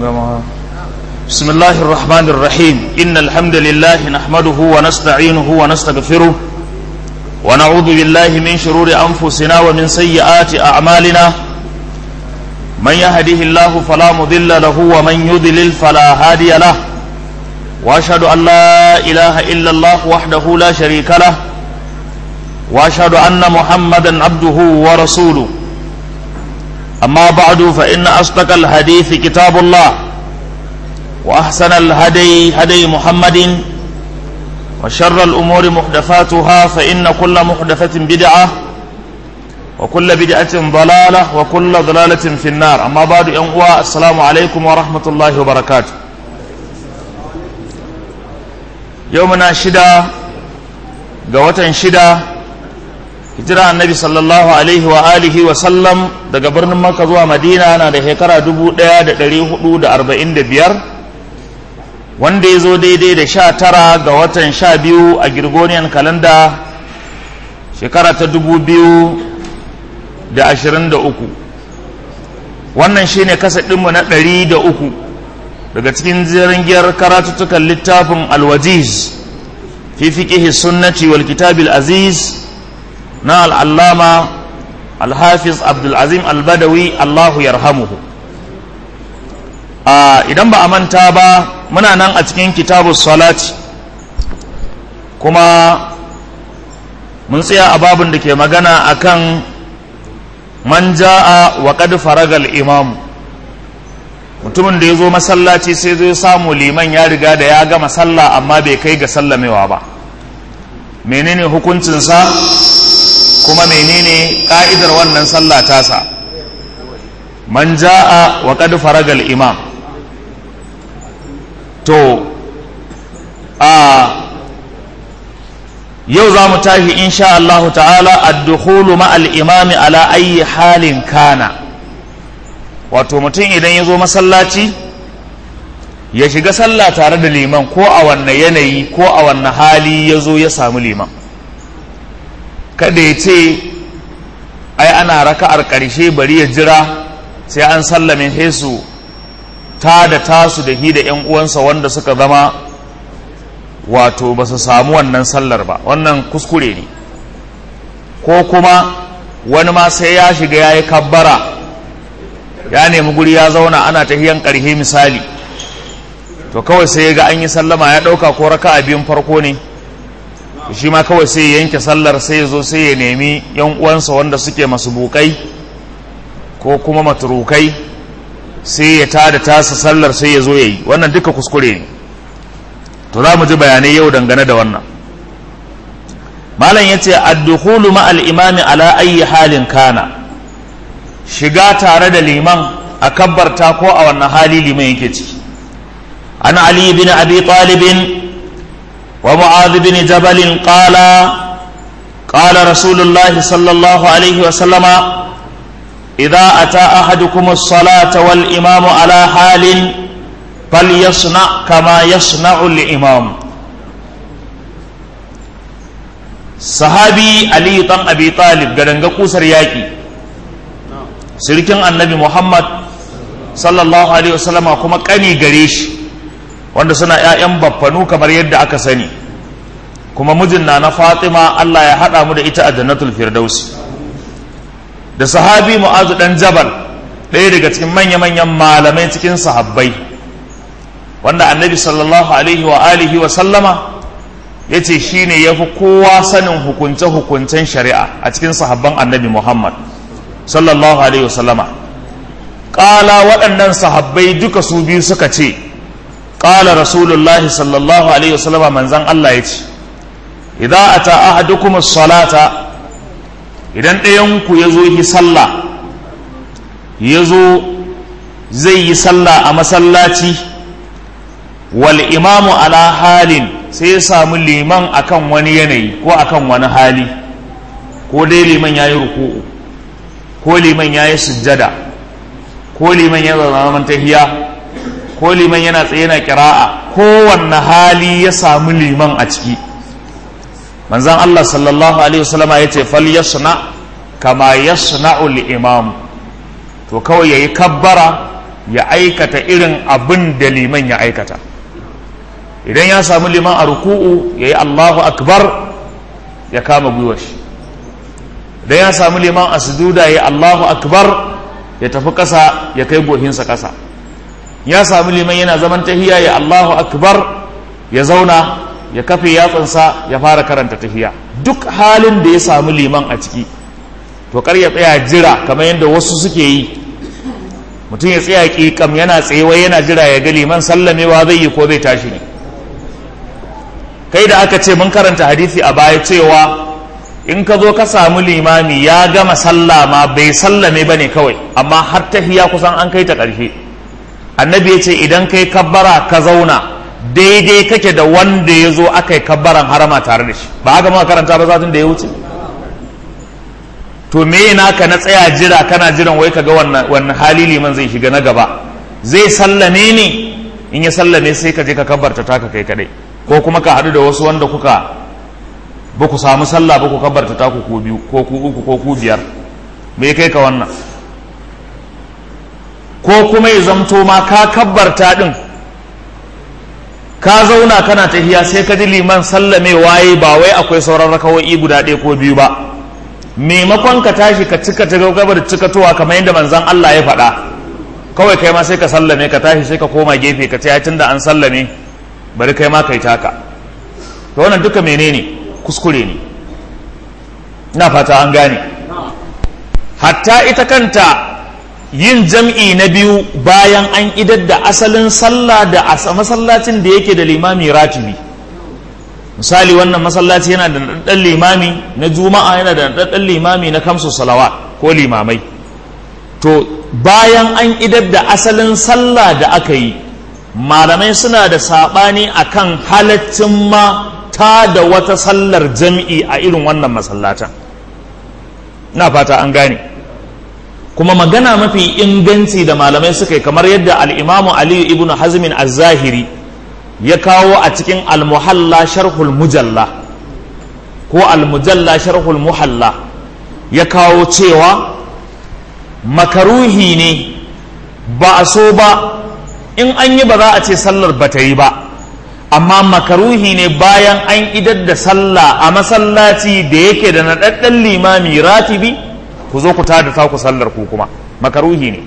بسم الله الرحمن الرحيم إن الحمد لله نحمده ونستعينه ونستغفره ونعوذ بالله من شرور أنفسنا ومن سيئات أعمالنا من يهده الله فلا مضل له ومن يضلل فلا هادي له وأشهد أن لا إله إلا الله وحده لا شريك له وأشهد أن محمدا عبده ورسوله أما بعد فإن أصدق الحديث كتاب الله وأحسن الهدي هدي محمد وشر الأمور محدثاتها فإن كل محدثة بدعة وكل بدعة ضلالة وكل ضلالة في النار أما بعد أنقوى السلام عليكم ورحمة الله وبركاته يومنا شدة قوة شدة hijira annabi sallallahu alaihi wa alihi wa sallam daga birnin makka zuwa madina na da shekara 1445 wanda ya zo daidai da sha tara ga watan sha biyu a girgoniyan kalanda shekara ta dubu biyu da ashirin da uku wannan shi ne kasadinmu na ɗari da uku daga cikin giyar karatuttukan littafin alwajiz fi fiƙihi sunnati wal kitabil aziz na al'allama alhafiz abdulazim albadawi allahu yarhamuhu idan ba a manta ba muna nan a cikin kitabu salati kuma mun tsaya a babin da ke magana akan man ja'a wa qad faragal imam mutumin da ya zo masallaci sai zo samu liman ya riga da ya gama sallah amma bai kai ga sallamewa ba menene hukuncinsa kuma menene ka'idar wannan sallah tasa man ja'a wa qad faragal imam to a yau za mu tashi insha Allah ta'ala ad-dukhulu ma'al imami ala ayi halin kana wato mutum idan ya zo masallaci ya shiga sallah tare da liman ko a wanne yanayi ko a wanne hali ya zo ya samu liman kada ya ce ai ana raka'ar ƙarshe bari ya jira sai an sallame hesu ta da tasu da hi da 'yan uwansa wanda suka zama wato ba su samu wannan sallar ba wannan kuskure ne ko kuma wani ma sai ya shiga ya yi kabbara ya nemi guri ya zauna ana tahiyan ƙarhe misali to kawai sai ya ga an yi sallama ya ɗauka ko raka a biyun farko ne shi ma kawai sai ya yanke sallar sai ya zo sai ya nemi 'yan uwansa wanda suke masu bukai ko kuma maturukai sai ya tada tasa sallar sai ya zo ya yi wannan duka kuskure ne to za mu ji bayanai yau dangane da wannan malam ya ce addukhulu ma'al imami ala ayi halin kana shiga tare da liman a kabbarta ko a wannan hali liman yake ciki an ali bin abi talibin wa mu'adh bin jabal qala qala rasulullahi sallallahu alaihi wa sallama إذا أتى أحدكم الصلاة والإمام على حال فليصنع كما يصنع الإمام صحابي علي بن أبي طالب قدنغ قوسر ياكي سركن النبي محمد صلى الله عليه وسلم كما كاني غريش wanda suna ‘ya'yan baffanu kamar yadda aka sani kuma mijin na na fatima Allah ya haɗa mu da ita a jannatul firdausi da sahabi mu'azu dan jabal ɗaya daga cikin manya-manyan malamai cikin sahabbai wanda annabi sallallahu alaihi wa alihi wa sallama ya ce shi ne ya fi kowa sanin hukunce-hukuncen shari'a a cikin sahabban annabi muhammad sallallahu alaihi wa sallama ƙala waɗannan sahabbai duka su biyu suka ce ƙala rasulullahi sallallahu alaihi wa sallama manzan allah ya ce idan ata ahadukum salata idan ɗayanku ya zo yi sallah ya zo zai yi sallah a masallaci wal imamu ala halin sai ya samu liman akan wani yanayi ko akan wani hali ko dai liman ya yi ruku'u ko liman ya yi sujjada ko liman ya zama tahiya ko liman yana tsaye na kira'a kowanne hali ya samu liman a ciki manzan Allah sallallahu alaihi wasallama ya ce fal yasna kama yasna'u al-imam to kawai yayi kabbara ya aikata irin abin da liman ya aikata idan ya samu liman a ruku'u ya yi allahu akbar ya kama gwiwar shi idan ya samu liman a sujuda ya yi allahu akbar ya tafi ƙasa ya kai gohinsa ƙasa ya samu liman yana zaman tahiya ya allahu akbar ya zauna ya kafe yatsansa ya fara karanta tahiya duk halin da ya samu liman a ciki to kar ya tsaya jira kamar yadda wasu suke yi mutum ya tsaya ƙiƙam yana tsayewa yana jira ya ga liman sallamewa zai yi ko zai tashi ne kai da aka ce mun karanta hadisi a baya cewa in ka zo ka samu limami ya gama sallah ma bai sallame ba ne kawai amma har tahiya kusan an kai ta ƙarshe annabi ya ce idan kai kabbara ka zauna daidai kake da wanda ya zo aka yi kabbaran harama tare da shi ba haka muka karanta ba zatin da ya wuce to me naka na tsaya jira kana jiran wai kaga wannan wannan hali liman zai shiga na gaba zai sallame ne in ya sallame sai ka je ka kabbarta taka kai kadai ko kuma ka haɗu da wasu wanda kuka ba ku samu sallah ba ku kabbarta taku ko biyu ko ku uku ko ku biyar me kai ka wannan ko kuma ya zamto ma ka kabbarta din ka zauna kana tahiya sai ka ji liman sallame waye ba wai akwai sauran rakawoyi guda ɗaya ko biyu ba maimakon ka tashi ka cika ta gaba da cikatowa kamar yadda manzon Allah ya faɗa kawai kai ma sai ka sallame ka tashi sai ka koma gefe ka ce tun da an sallame bari kai ma kai taka to wannan duka menene kuskure ne ina fata an gane hatta ita kanta yin jam'i na biyu bayan an idar da asalin sallah da masallacin da yake da limami ratibi misali wannan masallaci yana da ɗan limami na juma'a yana da ɗan limami na kamsu salawa ko limamai to bayan an idar da asalin sallah da aka yi malamai suna da saɓani akan halaccin ma ta da wata sallar jam'i a irin wannan masallatan na fata an gane kuma magana mafi inganci da malamai suka yi kamar yadda al'imamu aliyu ibn hazmin az-zahiri ya kawo a cikin al-muhalla sharhul mujalla ko al-mujalla sharhul muhalla ya kawo cewa makaruhi ne ba a so ba in an yi ba za a ce sallar ba ta yi ba amma makaruhi ne bayan an idar da sallah a masallaci da yake da naɗaɗɗen limami ratibi ku zo ku tada taku sallar ku kuma makaruhi ne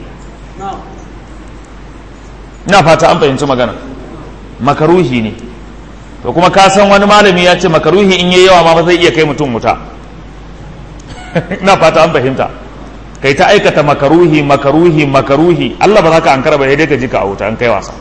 ina fata an fahimci magana makaruhi ne to kuma ka san wani malami ya ce makaruhi in yi yawa ma ba zai iya kai mutum wuta ina fata an fahimta kai ta aikata makaruhi makaruhi makaruhi Allah ba za ka ankara ba sai dai ka ji ka a wuta an kai wasa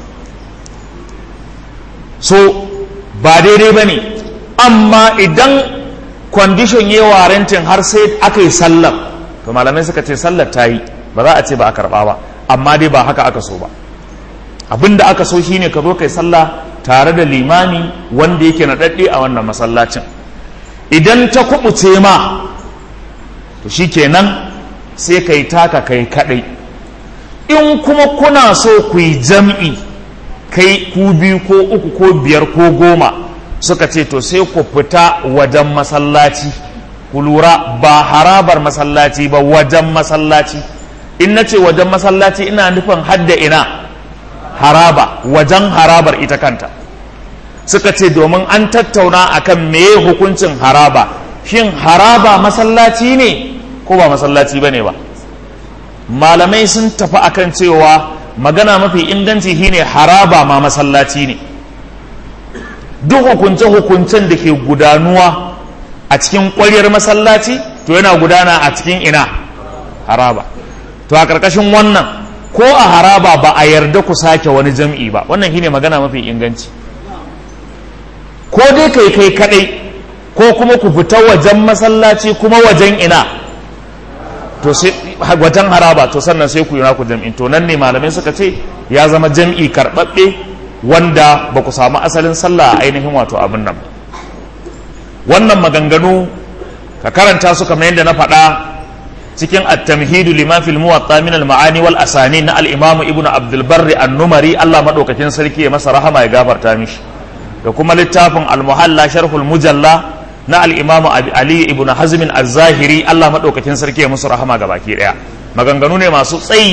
so ba daidai ba ne amma idan kwandishon yi warentin har sai aka yi sallar to malamai suka ce sallar ta yi ba za a ce ba a karɓa ba amma dai ba haka aka so ba abin da aka so shine ka zo kai sallah tare da limami wanda yake naɗaɗɗe a wannan masallacin idan ta kuɓuce ma to shi kenan sai kai taka kai kaɗai in kuma kuna so ku yi jam'i kai ku biyu ko uku ko biyar ko goma suka ce to sai ku fita wajen masallaci ku lura ba harabar masallaci ba wajen masallaci in na ce wajen masallaci ina nufin hadda ina haraba wajen harabar ita kanta suka ce domin an tattauna akan meye hukuncin haraba shin haraba masallaci ne ko ba masallaci ba ne ba malamai sun tafi akan cewa magana mafi inganci shine haraba ma masallaci ne duk hukunce-hukuncen da ke gudanuwa a cikin ƙwaryar masallaci to yana gudana a cikin ina haraba to a ƙarƙashin wannan ko a haraba ba a yarda ku sake wani jam'i ba wannan shine magana mafi inganci ko dai kai kai kadai ko kuma ku fita wajen masallaci kuma wajen ina to sai wajen haraba to sannan sai ku yi naku jam'in to nan ne malamai suka ce ya zama jam'i karɓaɓɓe wanda ba ku samu asalin sallah a ainihin wato abin nan wannan maganganu ka karanta su kamar yadda na faɗa cikin at-tamhidu lima fil muwatta min al-ma'ani wal asani na al-imamu ibnu abdul barri an-numari Allah madaukakin sarki ya masa rahama ya gafarta mishi da kuma littafin al-muhalla sharhul mujalla na al-imamu ali ibnu hazm az-zahiri Allah madaukakin sarki ya musu rahama ga baki daya maganganu ne masu tsayi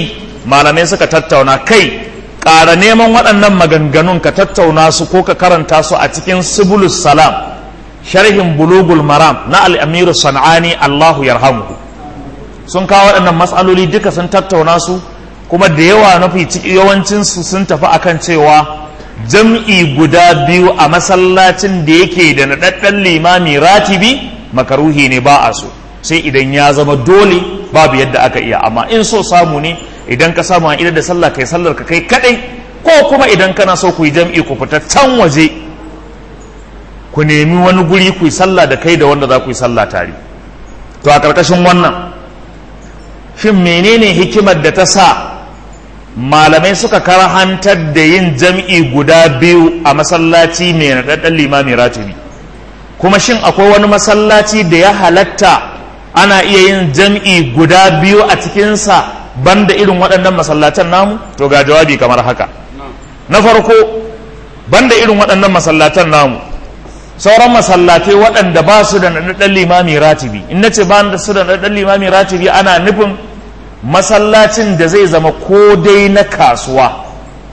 malamai suka tattauna kai ƙara neman waɗannan maganganun ka tattauna su ko ka karanta su a cikin subulus salam sharhin bulugul maram na al'amiru san'ani allahu yarhamuhu sun kawo waɗannan matsaloli duka sun tattauna su kuma da yawa mafi yawancinsu sun tafi akan cewa jam'i guda biyu a masallacin da yake da naɗaɗɗen limami ratibi makaruhi ne ba a so sai idan ya zama dole babu yadda aka iya amma in so samu ne idan ka samu a idan da sallah kai sallar ka kai kadai ko kuma idan kana so ku yi jam'i ku fita can waje ku nemi wani guri ku yi sallah da kai da wanda za ku yi sallah tare to a ƙarƙashin wannan shin menene hikimar da ta sa malamai suka karhantar da yin jam'i guda biyu a masallaci mai naɗaɗɗen limami ratibi kuma shin akwai wani masallaci da ya halatta ana iya yin jam'i guda biyu a cikinsa banda irin waɗannan masallatan namu to ga jawabi kamar haka na farko banda irin waɗannan masallatan namu sauran masallatai waɗanda ba su da naɗaɗɗen limami ratibi in na ce ba su da naɗaɗɗen limami ratibi ana nufin masallacin da zai zama ko dai na kasuwa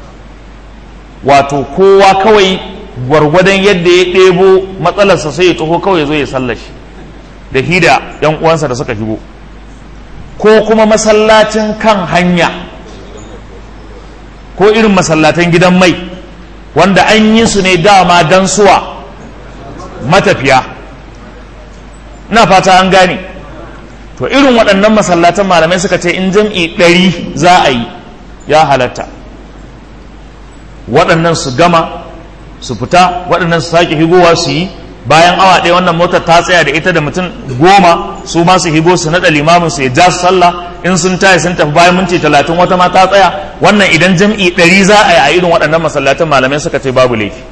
wato kowa kawai gwargwadon yadda ya ɗebo matsalarsa sai ya taho kawai zo ya sallashi da hida yan uwansa da suka shigo ko kuma masallacin kan hanya ko irin masallatan gidan mai wanda an yi su ne dama don suwa matafiya na fata an gane to irin waɗannan masallatan malamai suka ce in jam'i ɗari za a yi ya halatta waɗannan su gama su fita waɗannan su sake higowa su yi bayan awa ɗaya wannan motar ta tsaya da ita da mutum goma su ma su higo su naɗa limamin su ya ja su sallah in sun taya sun tafi bayan minti talatin wata ma ta tsaya wannan idan jam'i ɗari za a yi a irin waɗannan masallatan malamai suka ce babu laifi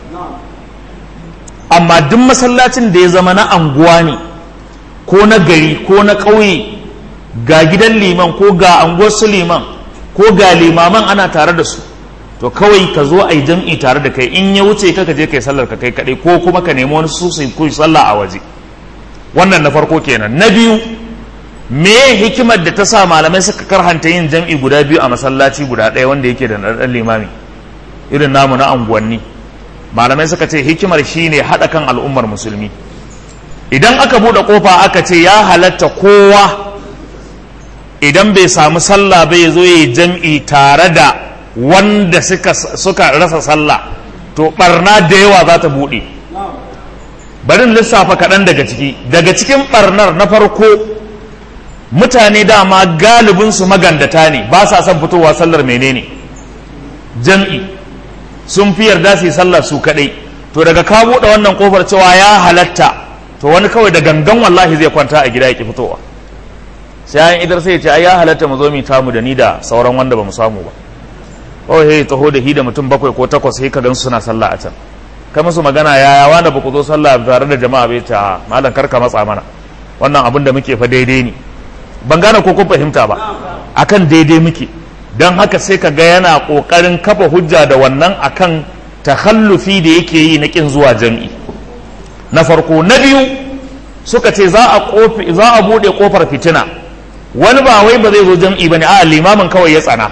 amma duk masallacin da ya zama na anguwa ne ko na gari ko na ƙauye ga gidan liman ko ga anguwar su liman ko ga limaman ana tare da su to kawai ka zo a yi jam'i tare da kai in ya wuce ka je kai sallar ka kai kaɗai ko kuma ka nemi wani su su yi sallah a waje wannan na farko kenan na biyu me hikimar da ta sa malamai suka karhanta yin jam'i guda biyu a masallaci guda ɗaya wanda yake da ɗan limami irin namu na anguwanni malamai suka ce hikimar shine haɗa kan al'ummar musulmi idan aka buɗe ƙofa aka ce ya halatta kowa idan bai samu sallah bai zo yi jam'i tare da wanda suka, suka rasa sallah to barna da yawa za ta buɗe barin lissafa kaɗan daga ciki daga cikin barnar na farko mutane dama galibinsu magandata ne ba sa son fitowa sallar menene jam'i sun fi yarda su yi sallar su kaɗai to daga ka buɗe wannan ƙofar cewa ya halatta to wani kawai da gangan wallahi zai kwanta a gida ya ki fitowa sai an idar sai ya ce ai ya halatta mu zo mu tamu da ni da sauran wanda ba mu samu ba oh hey taho da hi da mutum bakwai ko takwas sai ka gan suna sallah a can kai musu magana yaya wanda ba ku zo sallah tare da jama'a bai ta malam karka matsa mana wannan abin da muke fa daidai ne ban gane ko kun fahimta ba akan daidai muke don haka sai ka ga yana kokarin kafa hujja da wannan akan takhallufi da yake yi na kin zuwa jam'i na farko na biyu suka ce za a kofi za a bude kofar fitina wani ba wai ba zai zo jam'i bane a limamin kawai ya tsana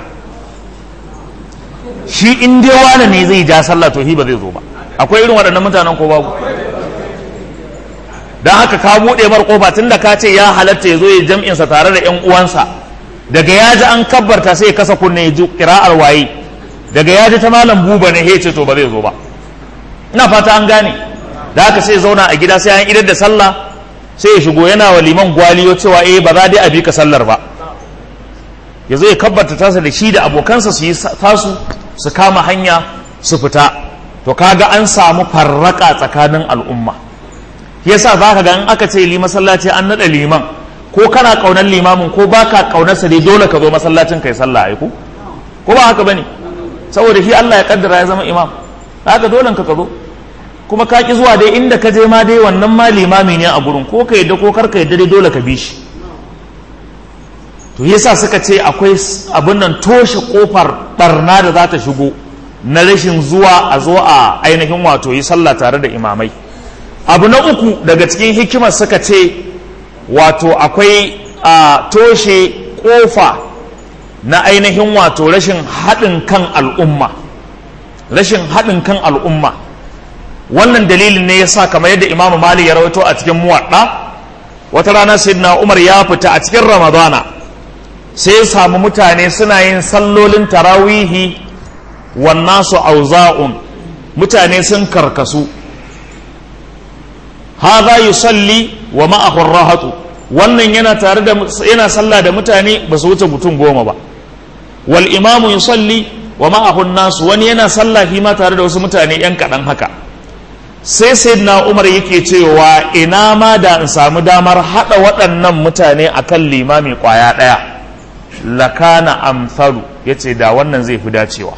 shi in dai wani ne zai ja sallah to shi ba zai zo ba akwai irin waɗannan mutanen ko babu don haka ka buɗe mar kofa tun da ka ce ya halatta ya zo ya jam'insa tare da ƴan uwansa daga ya ji an kabbarta sai ya kasa kunne ya ji kira'ar waye daga ya ji ta malam buba ne ya ce to ba zai zo ba ina fata an gane da haka sai zauna a gida sai an idar da sallah sai ya shigo yana wa liman gwaliyo cewa eh ba za dai a bi ka sallar ba ya zo ya kabbarta tasa da shi da abokansa su yi tasu su kama hanya su fita to kaga an samu farraka tsakanin al'umma yasa za ka ga in aka ce li masallaci an naɗa liman ko kana ƙaunar limamin ko baka ƙaunarsa dai dole ka zo masallacin kai sallah ai ko ko ba haka bane saboda shi Allah ya kaddara ya zama imam haka dole ka zo kuma ka ki zuwa dai inda ka je ma dai wannan ma limami ne a gurin ko ka yadda ko kar ka yadda dai dole ka bi shi to yasa suka ce akwai abin nan toshe kofar barna da za ta shigo na rashin zuwa a zo a ainihin wato yi sallah tare da imamai abu na uku daga cikin hikimar suka ce wato akwai a toshe kofa na ainihin wato rashin haɗin kan al'umma rashin haɗin kan al'umma wannan dalilin ne ya sa kamar yadda imamu mali ya rawaito a cikin muwaɗa wata rana sayyidina umar ya fita a cikin ramadana sai ya samu mutane suna yin sallolin tarawihi wannan su auza'un mutane sun karkasu haza yusalli wa ma'ahu rahatu wannan yana tare da yana sallah da mutane ba su wuce mutum goma ba wal imamu yusalli wa ma'ahu nasu wani yana sallah fi ma tare da wasu mutane yan kaɗan haka sai sayyidina umar yake cewa ina ma da in samu damar haɗa waɗannan mutane akan limami ƙwaya ɗaya lakana amsalu yace da wannan zai fi dacewa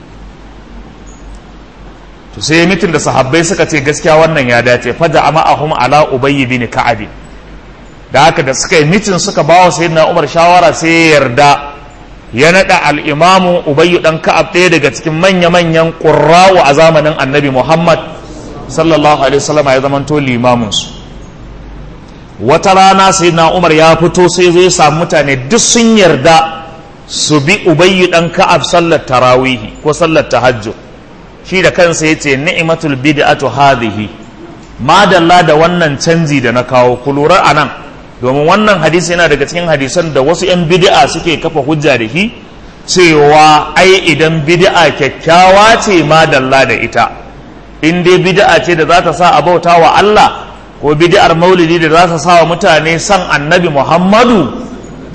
to sai mitin da sahabbai suka ce gaskiya wannan ya dace faja ma'ahum ala ubayy bin ka'ab da haka da suka yi mitin suka bawa sayyidina Umar shawara sai ya yarda ya nada al-imamu ubayy dan ka'ab ɗaya daga cikin manya-manyan qurra'u a zamanin annabi Muhammad sallallahu alaihi wasallam ya zamanto limamin su wata rana sayyidina Umar ya fito sai zai samu mutane duk sun yarda su bi ubayy dan ka'ab sallar tarawihi ko sallar tahajjud shi da kansa ya ce ni'imatul bid'atu hadhihi madalla da wannan canji da na kawo ku lura a nan domin wannan hadisi yana daga cikin hadisan da wasu 'yan bid'a suke kafa hujja da shi cewa ai idan bid'a kyakkyawa ce madalla da ita in dai bid'a ce da za ta sa a bauta wa Allah ko bid'ar maulidi da za ta sa wa mutane san annabi Muhammadu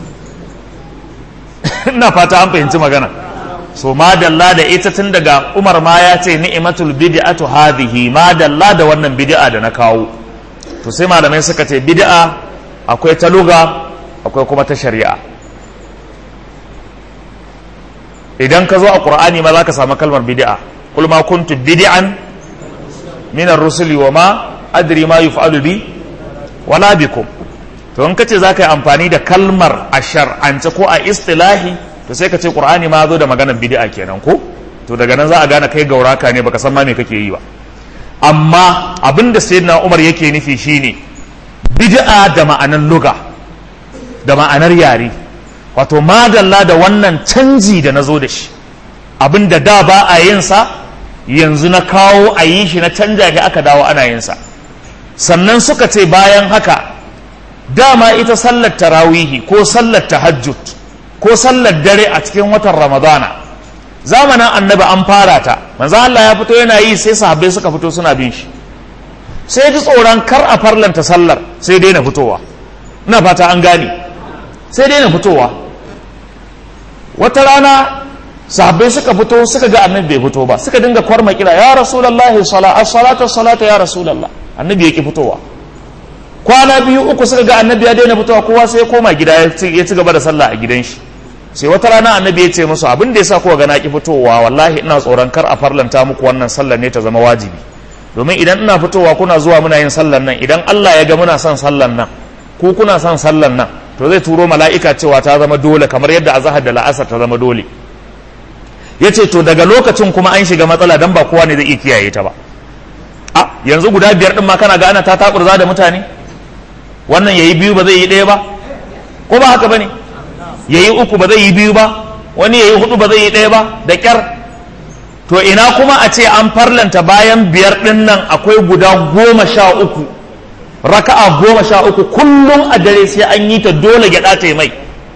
ina fata an fahimci magana so madalla da ita tun daga umar ma ya ce ni'imatul bid'atu hadhihi madalla da wannan bid'a da na kawo to sai malamai suka ce bid'a akwai ta luga akwai kuma ta shari'a idan ka zo a qur'ani ma zaka samu kalmar bid'a qul ma kuntu bid'an min ar-rusuli wa ma adri ma yuf'alu bi wala bikum to in kace zaka yi amfani da kalmar a shar'ance ko a istilahi to sai ka ce qur'ani ma zo da maganar bid'a kenan ko to daga nan za a gane kai gauraka ne baka san ma me kake yi ba amma abin da sayyidina umar yake nufi shine bid'a da ma'anar luga da ma'anar yare wato madalla da wannan canji da na zo da shi abin da da ba a yin sa yanzu na kawo a yi shi na canja shi aka dawo ana yin sa sannan suka ce bayan haka dama ita sallar tarawihi ko sallar tahajjud ko sallar dare a cikin watan ramadana zamanin annabi an fara ta manzo Allah ya fito yana yi sai sahabbai suka fito suna bin shi sai ji tsoron kar a farlanta sallar sai daina fitowa ina fata an gane sai daina fitowa wata rana sahabbai suka fito suka ga annabi bai fito ba suka dinga kwarma kira ya rasulullahi salatu salatu ya rasulullah annabi yake fitowa kwana biyu uku suka ga annabi ya daina fitowa kowa sai ya koma gida ya ci gaba da sallah a gidan shi sai wata rana annabi ya ce musu abin da yasa kowa ga na ki fitowa wallahi ina tsoron kar a farlanta muku wannan sallar ne ta zama wajibi domin idan ina fitowa kuna zuwa muna yin sallar nan idan Allah ya ga muna son sallar nan ku kuna son sallar nan to zai turo mala'ika cewa ta zama dole kamar yadda azhar da la'asar ta zama dole yace to daga lokacin kuma an shiga matsala dan ba kowa ne zai iya kiyaye ta ba a yanzu guda biyar din ma kana ga ana ta takurza da mutane wannan yayi biyu ba zai yi ɗaya ba ko ba haka bane yayi uku ba zai yi biyu ba wani yayi hudu ba zai yi ɗaya ba da kyar to ina kuma a ce an farlanta bayan biyar ɗin nan akwai guda goma sha uku raka'a goma sha uku kullum a dare sai an yi ta dole gyaɗa ta mai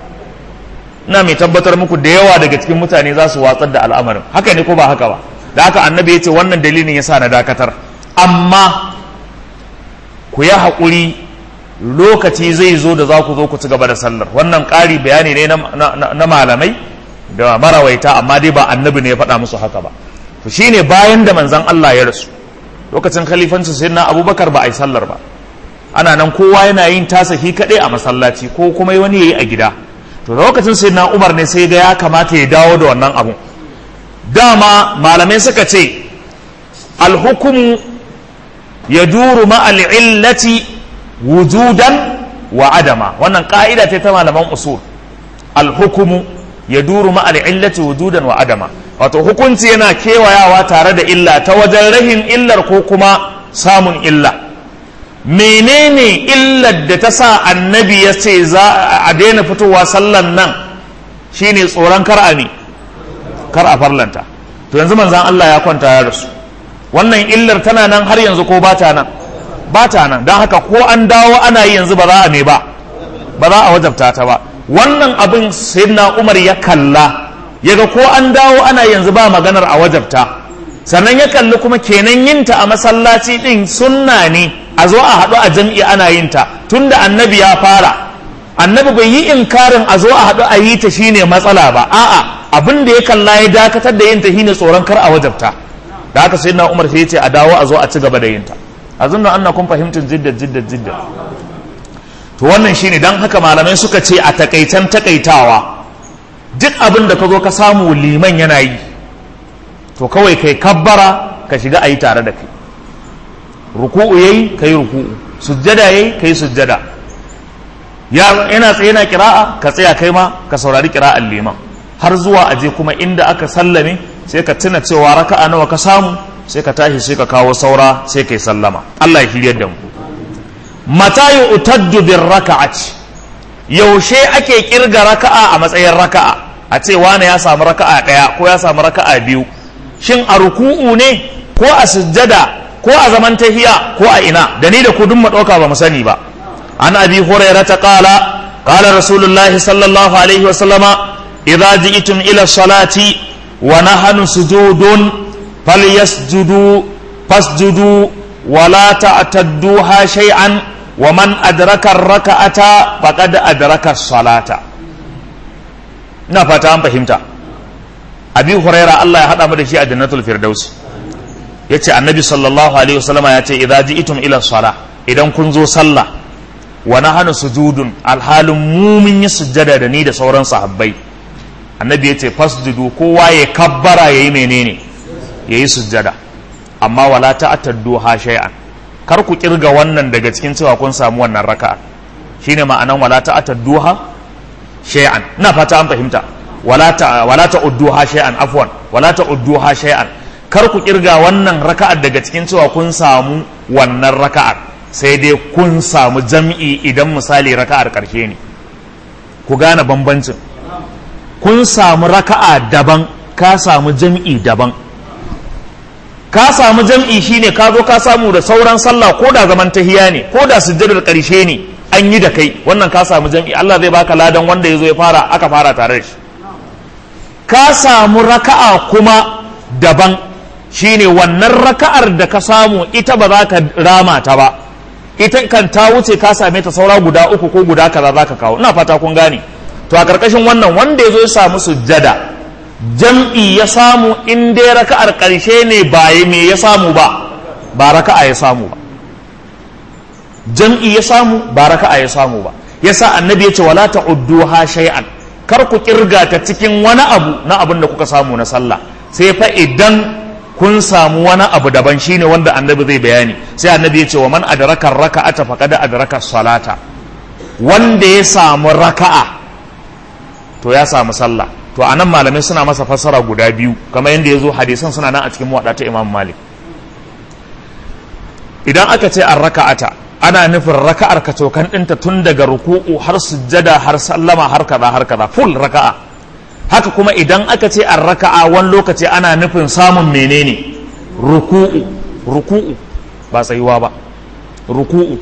ina mai tabbatar muku da yawa daga cikin mutane za su watsar da al'amarin haka ne ko ba haka ba da haka annabi ya ce wannan dalilin ya sa na dakatar amma ku yi haƙuri lokaci zai zo da za ku zo ku ci gaba da sallar wannan ƙari bayani ne na malamai da marawaita amma dai ba annabi ne ya faɗa musu haka ba to shine bayan da manzan Allah ya rasu lokacin khalifancin sai na abubakar ba a yi sallar ba ana nan kowa yana yin tasa shi kaɗai a masallaci ko kuma wani ya yi a gida to lokacin sai na umar ne sai ga ya kamata ya dawo da wannan abun dama malamai suka ce alhukumu ya duru ma'al illati wujudan wa adama wannan ka'ida ce ta malaman usul alhukumu ya duru ma'al illati wujudan wa adama wato hukunci yana kewayawa tare da illa ta wajen rahin illar ko kuma samun illa menene illar da ta sa annabi ya ce za a daina fitowa sallan nan shine tsoron kar a ne kar a farlanta to yanzu manzan Allah ya kwanta ya rasu wannan illar tana nan har yanzu ko ba ta nan ba ta nan don haka ko an dawo ana yi yanzu ba za a me ba ba za a wajabta ta ba wannan abin sayyidina Umar ya kalla yaga ko an dawo ana yanzu ba maganar a wajabta sannan ya kalli kuma kenan yinta a masallaci din sunna ne a zo a haɗu a jam'i ana yinta tunda annabi ya fara annabi bai yi inkarin a zo a haɗu a yi ta shine matsala ba a'a abin da ya kalla ya dakatar da yinta shine tsoron kar a wajabta da haka sai na umar sai ya ce a dawo a zo a ci gaba da yinta a zunna an kun fahimtar jidda jidda jidda to wannan shine dan haka malamai suka ce a takaitan takaitawa duk abin da ka zo ka samu liman yana yi to kawai kai kabbara ka shiga a yi tare da kai ruku'u yayi kai ruku'u sujjada yayi kai sujjada yana tsaye na kira'a ka tsaya kai ma ka saurari kira'an liman har zuwa aje kuma inda aka sallame sai ka tuna cewa raka'a nawa ka samu sai ka tashi sai ka kawo saura sai kai sallama Allah ya hiryar da mu mata yu'taddu bir raka'ati yaushe ake kirga raka'a a matsayin raka'a a ce wane ya samu raka'a daya ko ya samu raka'a biyu shin a ruku'u ne ko a sujjada ko a zaman tahiya ko a ina da ni da ku duk mu dauka ba mu sani ba an abi hurairah ta qala qala rasulullahi sallallahu alaihi wa sallama idza ji'tum ila salati wa nahnu sujudun falyasjudu fasjudu wa la ta'tadduha shay'an wa man adraka ar-raka'ata faqad adraka as-salata ina fata an fahimta abi huraira Allah ya hada mu da shi a jannatul firdaus yace annabi sallallahu alaihi wasallama yace idza ji'tum ila salah idan kun zo sallah wa nahanu sujudun alhalin mu mun yi sujjada da ni da sauran sahabbai annabi yace fasjudu kowa ya kabbara yayi menene yayi sujjada amma wala ta'taddu ha shay'an kar ku kirga wannan daga cikin cewa kun samu wannan raka'a shine ma'anan wala ta'taddu ha shay'an ina fata an fahimta wala ta wala ta'udduha shay'an afwan wala ta'udduha shay'an kar ku kirga wannan raka'ar daga cikin cewa kun samu wannan raka'ar sai dai kun samu jam'i idan misali raka'ar karshe ne ku gane bambancin kun samu raka'a daban ka samu jam'i daban ka samu jam'i shine ka zo ka samu da sauran sallah ko da zaman tahiya ne ko da sujjadar karshe ne an yi da kai wannan ka samu jam'i Allah zai baka ladan wanda ya zo ya fara aka fara tare da shi ka samu raka'a kuma daban shine wannan raka'ar da ka samu ita ba za ka rama ta ba ita kan ta wuce ka same ta saura guda uku ko guda kaza za ka kawo ina fata kun gane to a karkashin wannan wanda ya zo ya samu sujjada jam'i ya samu in dai raka'ar ƙarshe ne ba me ya samu ba ba raka'a ya samu ba jam'i ya samu ba raka'a ya samu ba yasa annabi ya ce wala ta'udduha shay'an kar ku kirga ta cikin wani abu na abin da kuka samu na sallah sai fa idan kun samu wani abu daban shine wanda annabi zai bayani sai annabi ya ce wa man adraka raka'ata faqad adraka salata wanda ya samu raka'a to ya samu sallah to anan malamai suna masa fassara guda biyu kamar yadda ya zo hadisan suna nan a cikin muwaɗa ta imam malik idan aka ce an raka'ata ana nufin raka'ar ka cokan ɗinta tun daga ruku'u har sujjada har sallama har kaza har kaza full raka'a haka kuma idan aka ce an raka'a wani lokaci ana nufin samun menene ruku'u ruku'u ba tsayuwa ba ruku'u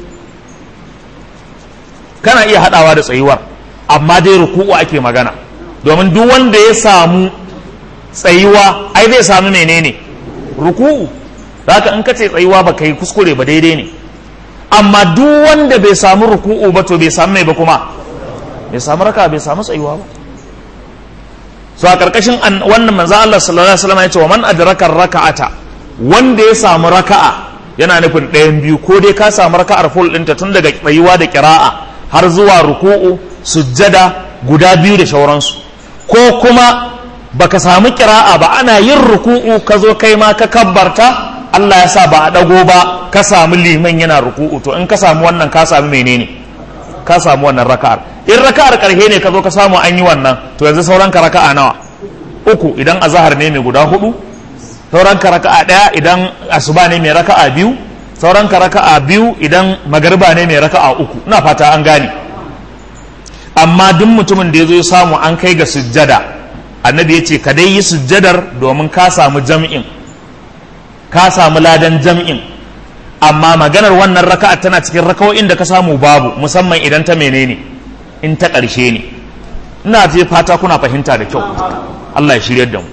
kana iya haɗawa da tsayuwar amma dai ruku'u ake magana domin duk wanda ya samu tsayuwa ai zai samu menene ruku'u haka in ka ce tsayuwa ba kai kuskure ba daidai ne amma duk wanda bai samu ruku'u ba to bai samu mai ba kuma bai samu raka bai samu tsayuwa ba so a karkashin wannan manzo Allah sallallahu alaihi wasallam ya ce wa man adraka raka'ata wanda ya samu raka'a yana nufin ɗayan biyu ko dai ka samu raka'ar full ɗinta tun daga tsayuwa da kira'a har zuwa ruku'u sujjada guda biyu da shauransu ko kuma baka samu kira'a ba ana yin ruku'u ka zo kai ma ka kabbarta Allah ya sa ba a dago ba ka samu liman yana ruku'u to in ka samu wannan ka samu menene ka samu wannan raka'ar in raka'ar karhe ne ka zo ka samu an yi wannan to yanzu sauran ka raka'a nawa uku idan azhar ne mai guda hudu sauran ka raka'a daya idan asuba ne mai raka'a biyu sauran ka raka'a biyu idan magariba ne mai raka'a uku ina fata an gane amma duk mutumin da ya zo ya samu an kai ga sujjada annabi ya ce ka dai yi sujjadar domin ka samu jam'in ka samu ladan jam'in amma maganar wannan raka'a tana cikin raka'o'in da ka samu babu musamman idan ta menene in ta ƙarshe ne ina je fata kuna fahimta da kyau Allah ya shiryar da mu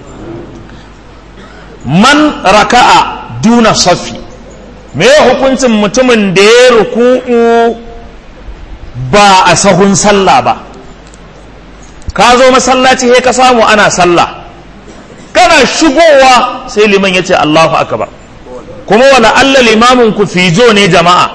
man raka'a duna safi me hukuncin mutumin da ya ruku'u ba a sahun sallah ba ka zo masallaci he ka samu ana sallah kana shigowa sai liman ya ce Allahu akbar kuma wala Allah limamin ku fijo ne jama'a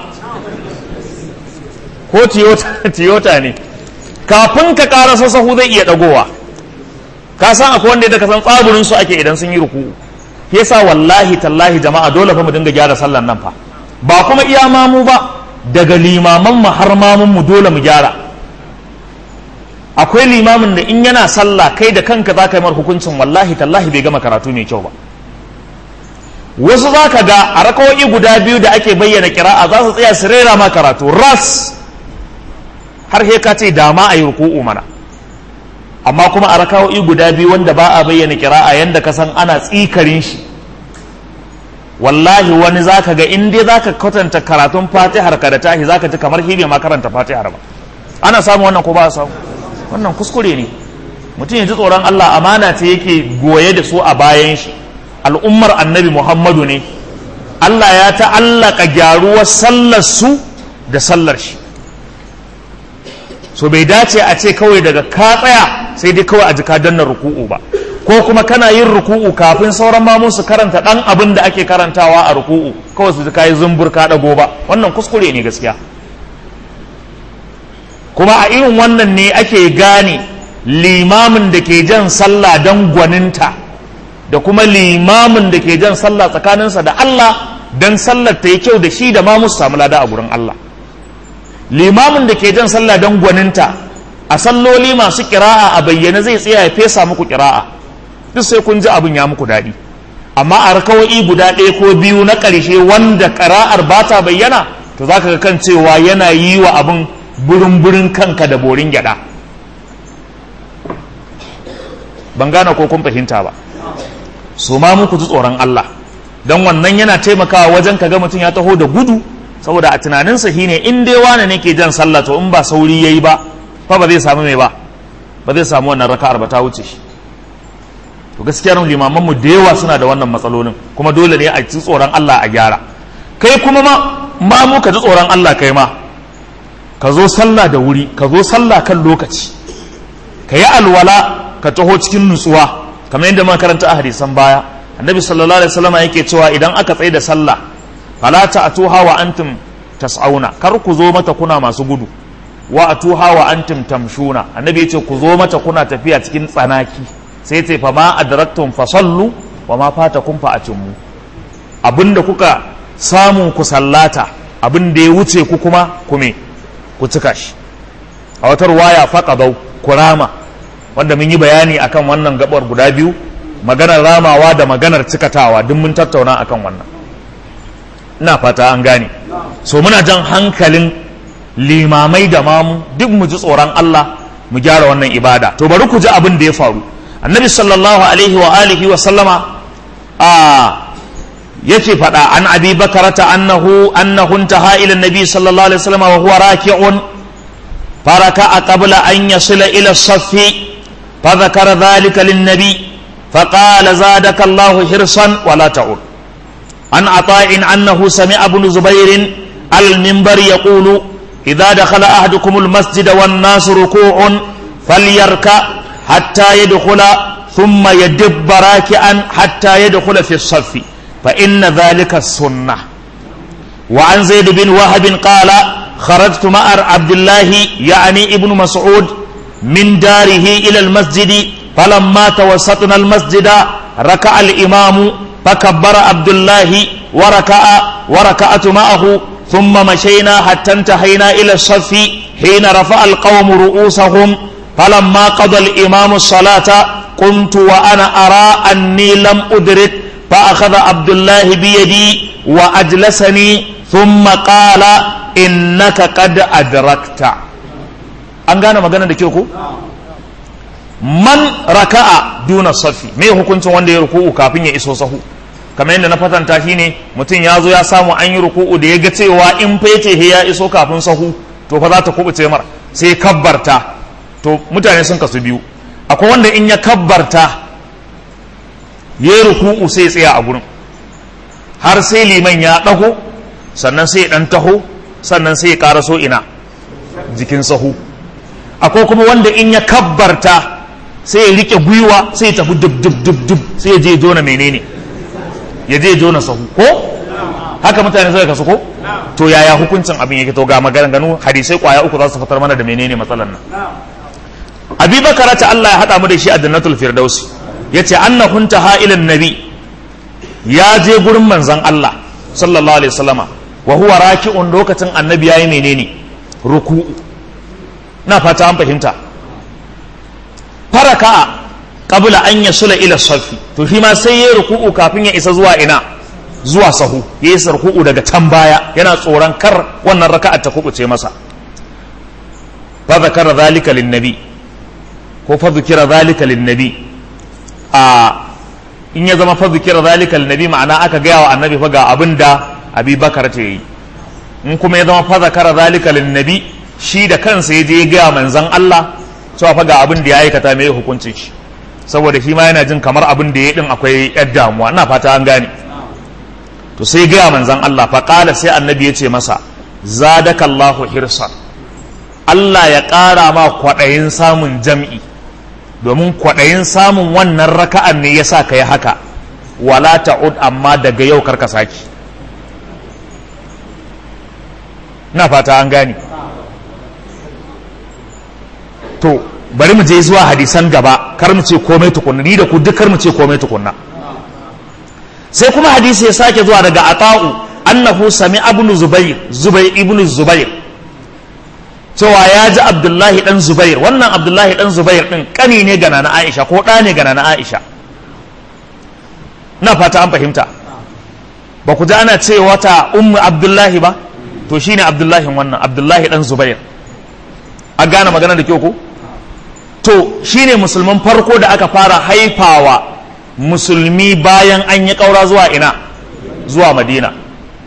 ko tiyota ne kafin ka karasa sahu zai iya dagowa ka san akwai wanda da ka san tsaburin su ake idan sun yi ruku'u yasa wallahi tallahi jama'a dole fa mu dinga gyara sallan nan fa ba kuma iya mamu ba daga limaman mu har mamun mu dole mu gyara akwai limamin da in yana sallah kai da kanka za ka yi mar hukuncin wallahi tallahi bai gama karatu mai kyau ba wasu za ka ga a rakawoyi guda biyu da ake bayyana kira'a za su tsaya su rera ma karatu ras har he ka ce dama a yi ruku'u mana amma kuma a rakawoyi guda biyu wanda ba a bayyana kira'a yanda ka san ana tsikarin shi wallahi wani za ka ga in dai za ka kwatanta karatun fatihar ka da tahi za ka ji kamar hibe ma karanta fatihar ba ana samu wannan ko ba a samu wannan kuskure ne mutum ya ji tsoron Allah amana ce yake goye da su a bayan shi al'ummar annabi Muhammadu ne Allah ya ta'allaka gyaruwar sallar su da sallar shi so bai dace a ce kawai daga ka tsaya sai dai kawai a jika danna ruku'u ba ko kuma kana yin ruku'u kafin sauran mamun su karanta dan abin da ake karantawa a ruku'u kawai su ji kayi zumbur ka dago ba wannan kuskure ne gaskiya kuma a irin wannan ne ake gane limamin da ke jan sallah don gwaninta da kuma limamin da ke jan sallah tsakaninsa da Allah don sallar ta yi kyau da shi da ma musu samu lada a gurin Allah limamin da ke jan sallah don gwaninta a salloli masu kira'a a bayyane zai tsaya ya fesa muku kira'a duk sai kun ji abin ya muku daɗi amma a rakawai guda ɗaya ko biyu na ƙarshe wanda ƙira'ar ba ta bayyana to za ka ga kan cewa yana yi wa abin burin-burin kanka da borin gyada ban gane ko kun fahimta ba su ma muku ji tsoron Allah don wannan yana taimakawa wajen ka ga mutum ya taho da gudu saboda a tunaninsa shine in dai wane ne ke jan sallah to in ba sauri yayi ba fa ba zai samu mai ba ba zai samu wannan raka'ar ba ta wuce shi to gaskiya limaman mu da yawa suna da wannan matsalolin kuma dole ne a ji tsoron Allah a gyara kai kuma ma ma mu ka ji tsoron Allah kai ma ka zo sallah da wuri ka zo sallah kan lokaci ka yi alwala ka taho cikin nutsuwa kamar yadda muka karanta a hadisan baya annabi sallallahu alaihi wasallam yake cewa idan aka tsaye da sallah fala ta'tuha wa antum tas'auna kar ku zo mata kuna masu gudu wa atuha wa antum tamshuna annabi yace ku zo mata kuna tafiya cikin tsanaki sai ce fa ma adraktum fa sallu wa ma fatakum fa atimmu abinda kuka samu ku sallata abin da ya wuce ku kuma kume ku cika shi a wata ruwaya faqadau kurama wanda mun yi bayani akan wannan gabar guda biyu maganar ramawa da maganar cikatawa duk mun tattauna akan wannan ina fata an gane so muna jan hankalin limamai da mamu duk mu ji tsoron Allah mu gyara wannan ibada to bari ku ji abin da ya faru annabi sallallahu alaihi wa alihi wa sallama a yace fada an abi bakarata annahu annahu intaha ila nabi sallallahu alaihi wasallam wa huwa raki'un فركع قبل أن يصل إلى الصف فذكر ذلك للنبي فقال زادك الله حرصا ولا تعود عن عطاء أنه سمع ابن زبير على المنبر يقول إذا دخل أحدكم المسجد والناس ركوع فليركع حتى يدخل ثم يدب راكعا حتى يدخل في الصف فإن ذلك السنة وعن زيد بن وهب قال خرجت مع عبد الله يعني ابن مسعود من داره إلى المسجد فلما توسطنا المسجد ركع الإمام فكبر عبد الله وركع وركعت معه ثم مشينا حتى انتهينا إلى الصف حين رفع القوم رؤوسهم فلما قضى الإمام الصلاة قمت وأنا أرى أني لم أدرك فأخذ عبد الله بيدي وأجلسني ثم قال إنك قد أدركت an gane magana da kyau ko man raka'a duna safi me hukuncin wanda ya ruku'u kafin ya iso sahu kamar yadda na fatanta shine mutum ya zo ya samu an yi ruku'u da ya ga cewa in fece he ya iso kafin sahu to fa za ta kubuce mar sai kabbarta to mutane sun kasu biyu akwai wanda in ya kabbarta ya yi ruku'u sai ya tsaya a gurin har sai liman ya ɗago sannan sai ya ɗan taho sannan sai ya ƙaraso ina jikin sahu akwai kuma wanda in ya kabbarta sai ya rike gwiwa sai ya tafi dub dub dub dub sai ya je jona menene ya je jona sahu ko haka mutane suka kasu ko to yaya hukuncin abin yake to ga maganganu hadisai kwaya uku za su fitar mana da menene matsalan nan abi bakara ta Allah ya hada mu da shi a jannatul firdausi yace annahun taha ila nabi ya je gurin manzon Allah sallallahu alaihi wasallama wa huwa raki'un lokacin annabi yayi menene ruku'u na fata an fahimta faraka qabla an yasula ila safi to shi ma sai ya ruku'u kafin ya isa zuwa ina zuwa sahu ya yi ruku'u daga can baya yana tsoron kar wannan raka'a ta kubuce masa fa zakara zalika linnabi ko fa zikira zalika linnabi a in ya zama fa zikira zalika linnabi ma'ana aka gaya wa annabi fa ga abin da abi bakar ta yi in kuma ya zama fa zakara zalika linnabi shi da kansa ya je ya gaya manzan Allah cewa fa ga abin da ya aikata mai hukuncin shi saboda shi ma yana jin kamar abin da ya din akwai yar damuwa ina fata an gane to sai gaya manzan Allah fa qala sai annabi ya ce masa zadakallahu hirsan Allah ya ƙara ma kwaɗayin samun jam'i domin kwaɗayin samun wannan raka'an ne ya sa ka yi haka wala ta'ud amma daga yau karka saki na fata an gane to bari mu je zuwa hadisan gaba kar mu ce komai tukunna ni da ku duk kar mu ce komai tukunna sai kuma hadisi ya sake zuwa daga ata'u annahu sami ibn zubair zubair ibn zubair cewa ya ji abdullahi dan zubair wannan abdullahi dan zubair din kani ne ga nana aisha ko ɗa ne ga nana aisha na fata an fahimta ba ku ji ana ce wata ummu abdullahi ba to shine abdullahi wannan abdullahi dan zubair a gane magana da kyau ko to shine musulman farko da aka fara haifawa musulmi bayan an yi ƙaura zuwa ina zuwa madina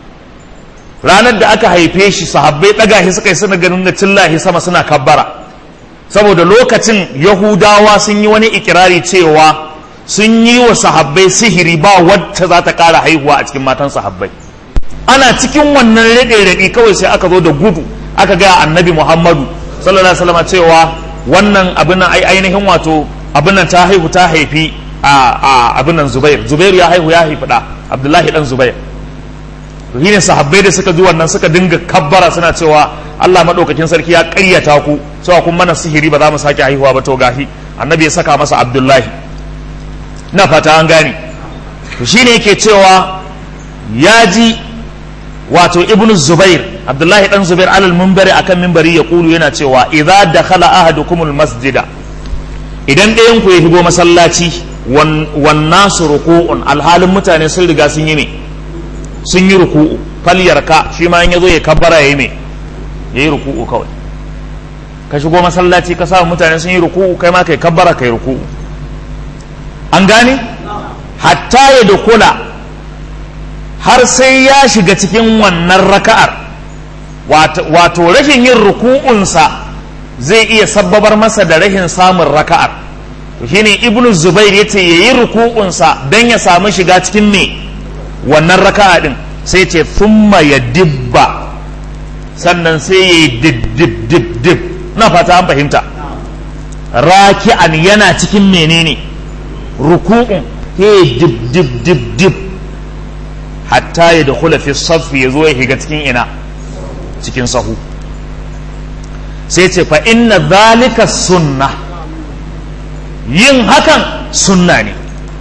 ranar da aka haife shi sahabbai ɗaga shi suka yi suna ganin da cillahi sama suna kabbara saboda lokacin yahudawa sun yi wani ikirari cewa sun yi wa sahabbai sihiri ba wacce za ta ƙara haihuwa a cikin matan sahabbai ana cikin wannan raɗe-raɗi kawai sai aka zo da gudu aka gaya annabi muhammadu sallallahu alaihi wasallam cewa wannan abin nan ainihin wato abin nan ta haihu ta haifi a abin nan zubair zubair ya haihu ya haifi da abdullahi dan zubair to shine sahabbai da suka ji wannan suka dinga kabbara suna cewa Allah madaukakin sarki ya ƙaryata ku cewa kun mana sihiri ba za mu sake haihuwa ba to gahi annabi ya saka masa abdullahi na fata an gane to shine yake cewa ya ji wato ibnu zubair abdullahi dan zubair alal minbari akan minbari ya kulu yana cewa idza dakhala ahadukumul masjida idan ɗayan ku ya shigo masallaci wan nasu ruku'un alhalin mutane sun riga sun yi me sun yi ruku'u falyarka shi ma in yazo ya kabbara yayi me yayi ruku'u kawai ka shigo masallaci ka samu mutane sun yi ruku'u kai ma kai kabbara kai ruku'u an gane hatta ya dukula har sai ya shiga cikin wannan raka'ar wato rashin yin ruku'unsa zai iya sabbabar masa da rashin samun raka'ar to shine ibnu zubair yace yayi ruku'unsa dan ya samu shiga cikin me wannan raka'a din sai ce thumma ya dibba sannan sai ya yi dib dib dib dib na fata an fahimta raki'an yana cikin menene ruku'un he dib dib dib dib hatta ya da fi safi ya zo ya shiga cikin ina cikin sahu sai ce fa inna zalika sunna yin hakan sunna ne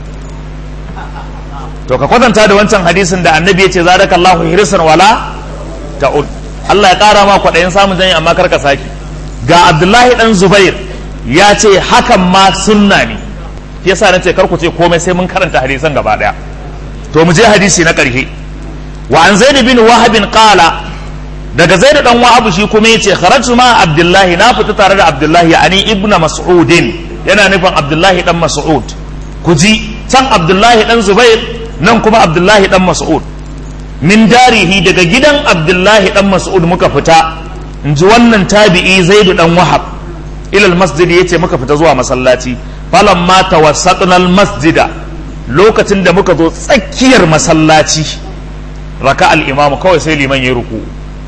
to ka kwatanta da wancan hadisin da annabi ya ce zadakallahu hirsan wala ta'ud Allah ya kara ma kwaɗayin samun zanyi amma karka saki ga Abdullahi dan Zubair ya ce hakan ma sunna ne yasa na ce kar ku ce komai sai mun karanta hadisan gaba daya to mu je hadisi na ƙarshe wa an zaid bin wahab qala daga zaidu dan wahab shi kuma yace kharajtu ma abdullahi na fita tare da abdullahi ani ibnu mas'udin yana nufin abdullahi dan mas'ud ku ji can abdullahi dan zubair nan kuma abdullahi dan mas'ud min darihi daga gidan abdullahi dan mas'ud muka fita in ji wannan tabi'i zaidu dan wahab ilal masjid yace muka fita zuwa masallaci falamma tawassatna al masjida lokacin da muka zo tsakiyar masallaci raka al imamu kawai sai liman ya ruku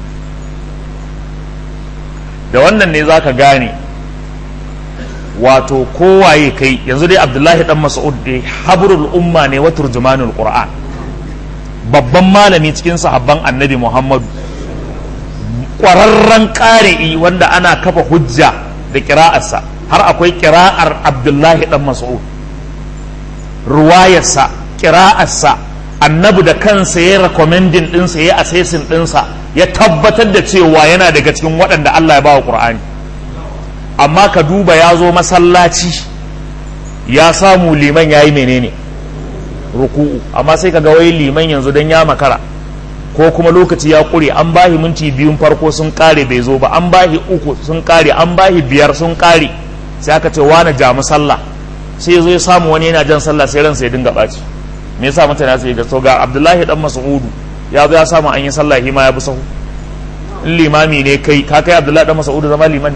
da wannan ne zaka gane wato kowaye kai yanzu dai abdullahi dan mas'ud dai habrul umma ne wa turjumanul qur'an babban malami cikin sahabban annabi muhammadu ƙwararren ƙari'i wanda ana kafa hujja da ƙira'arsa har akwai ƙira'ar abdullahi dan mas'ud ruwayarsa ƙira'arsa annabi da kansa ya rekomendin ɗinsa ya assessing ɗinsa ya tabbatar da cewa yana daga cikin waɗanda Allah ya bawa ƙur'ani amma ka duba ya zo masallaci ya samu liman ya yi menene ruku'u amma sai ka ga wai liman yanzu don ya makara ko kuma lokaci ya ƙure an bahi minti biyun farko sun ƙare bai zo ba an bahi uku sun ƙare an bahi biyar sun ƙare sai aka ce wani jamu sallah sai ya zo ya samu wani yana jan sallah sai ransa ya dinga ɓaci me yasa mutane sai ga so ga abdullahi dan mas'udu ya zo ya samu an yi sallah hima ya bi sahu in limami ne kai ka kai abdullahi dan mas'udu zama liman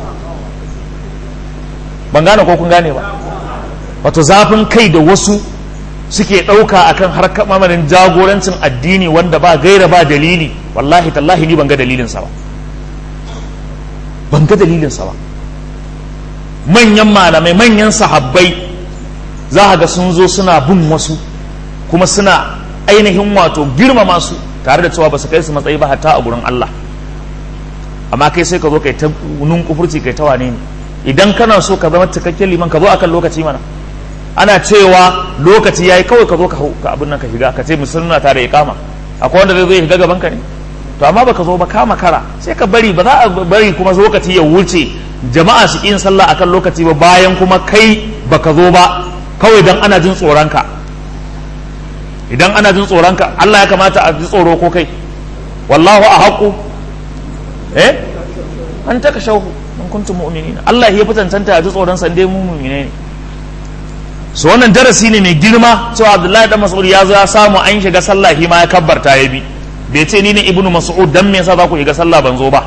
ban gane ko kun gane ba wato zafin kai da wasu suke ɗauka akan harkar mamanin jagorancin addini wanda ba gaira ba dalili wallahi tallahi ni ban ga dalilinsa ba ban ga dalilinsa ba manyan malamai manyan sahabbai za ga sun zo suna bin wasu kuma suna ainihin wato girmama su tare da cewa ba su kai su matsayi ba hatta a gurin Allah amma kai sai ka zo kai ta nun kufurci kai ta wane ne idan kana so ka zama cikakken liman ka zo akan lokaci mana ana cewa lokaci yayi kawai ka zo ka ka abin nan ka shiga ka ce musulma ta da iqama akwai wanda zai zo ya shiga gaban ka ne to amma baka zo ba ka makara sai ka bari ba za a bari kuma lokaci ya wuce jama'a su yin sallah akan lokaci ba bayan kuma kai baka zo ba kawai dan ana jin tsoron ka idan ana jin tsoron ka Allah ya kamata a ji tsoro ko kai wallahu a haƙu eh an taka shauhu in kuntum mu'minin Allah ya fi cancanta a ji tsoron sa dai mu mu'mine ne su wannan darasi ne mai girma cewa abdullahi dan mas'ud ya zo ya samu an shiga sallah shi ma ya kabbarta ya bi bai ce ni ne ibnu mas'ud dan me yasa za ku shiga sallah ban zo ba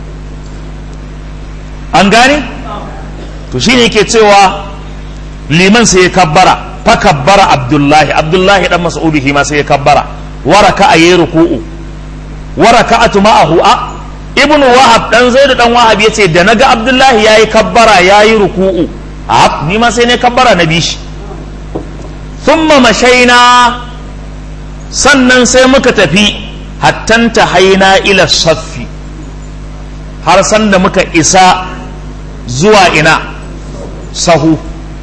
an gane to shine yake cewa liman sai ya kabbara fa kabbara abdullahi abdullahi dan mas'ud shi ma sai ya kabbara waraka ayi ruku'u waraka'atu ma'ahu a ibnu wahab dan zaidu dan wahab yace da naga abdullahi yayi kabbara yayi ruku'u a ni ma sai ne kabbara na bishi thumma mashaina sannan sai muka tafi hattanta haina ila saffi har sanda muka isa zuwa ina sahu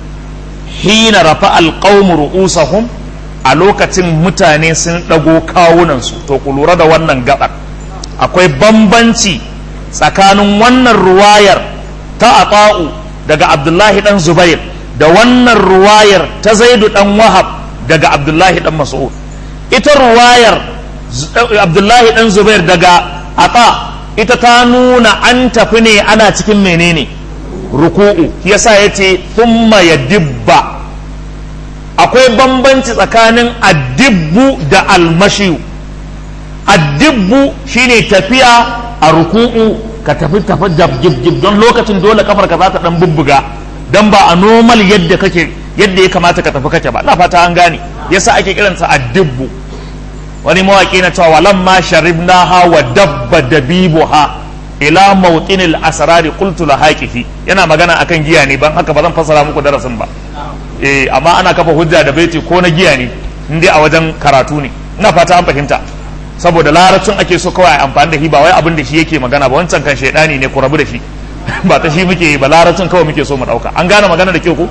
hina rafa alqawmu ru'usahum a lokacin mutane sun ɗago kawunansu to ku lura da wannan gabar akwai bambanci tsakanin wannan ruwayar ta ata'u daga abdullahi dan zubair da wannan ruwayar ta zaidu dan wahab daga abdullahi dan mas'ud ita ruwayar abdullahi dan zubair daga ata ita ta nuna an tafi ne ana cikin menene ruku'u yasa yace thumma yadibba akwai bambanci tsakanin addibbu da almashiyu addibbu shine tafiya a ruku'u ka tafi tafi jib don lokacin dole kafar ka za ta dan bubbuga dan ba a normal yadda kake yadda ya kamata ka tafi kake ba na fata an gane yasa ake kiransa addibbu wani mawaki na cewa lamma sharibnaha wa dabba dabibuha ila mawtinil asrari qultu la haqiqi yana magana akan giya ne ban haka ba zan fassara muku darasin ba eh amma ana kafa hujja da baiti ko na giya ne indai a wajen karatu ne ina fata an fahimta saboda larabcin ake so kawai amfani da shi ba wai abin da shi yake magana ba wancan kan shaidani ne ku rabu da shi ba ta shi muke yi ba larabcin kawai muke so mu dauka an gane magana da ke ku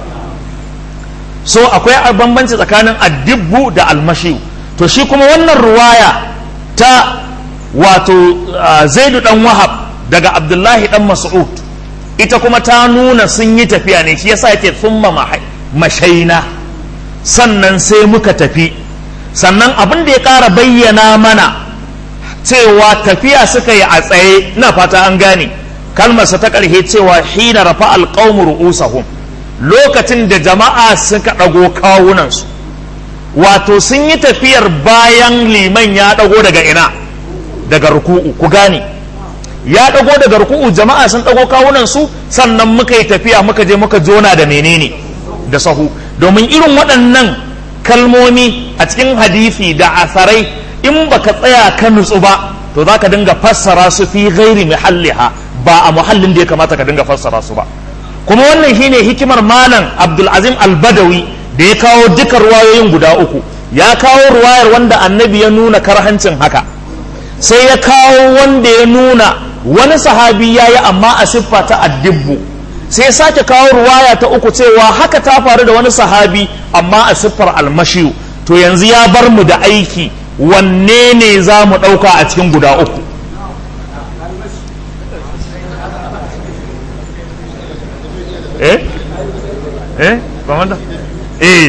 so akwai bambanci tsakanin addibbu da almashiyu to shi kuma wannan ruwaya ta wato zaidu dan wahab daga abdullahi dan mas'ud ita kuma ta nuna sun yi tafiya ne shi yasa yake thumma mashaina sannan sai muka tafi sannan abin da ya ƙara bayyana mana cewa tafiya suka yi a tsaye na fata an gane kalmarsa ta ƙarshe cewa hina rafa alƙawmu ru'usahum lokacin da jama'a suka ɗago kawunansu wato sun yi tafiyar bayan liman ya ɗago daga ina daga ruku'u ku gane ya ɗago daga ruku'u jama'a sun ɗago kawunansu sannan muka yi tafiya muka je muka jona da menene da sahu domin irin waɗannan kalmomi a cikin hadisi da asarai in baka tsaya ka nutsu ba to za ka dinga fassara su fi gairi muhalliha ba a muhallin da ya kamata ka dinga fassara su ba kuma wannan shine hikimar malam abdulazim albadawi da ya kawo duka ruwayoyin guda uku ya kawo ruwayar wanda annabi ya nuna karhancin haka sai ya kawo wanda ya nuna wani sahabi ya yi amma a siffa ta addibbu sai sake kawo ruwaya ta uku cewa haka ta faru da wani sahabi amma a siffar almashiyu to yanzu ya bar mu da aiki wanne ne za mu ɗauka a cikin guda uku eh eh ba wanda eh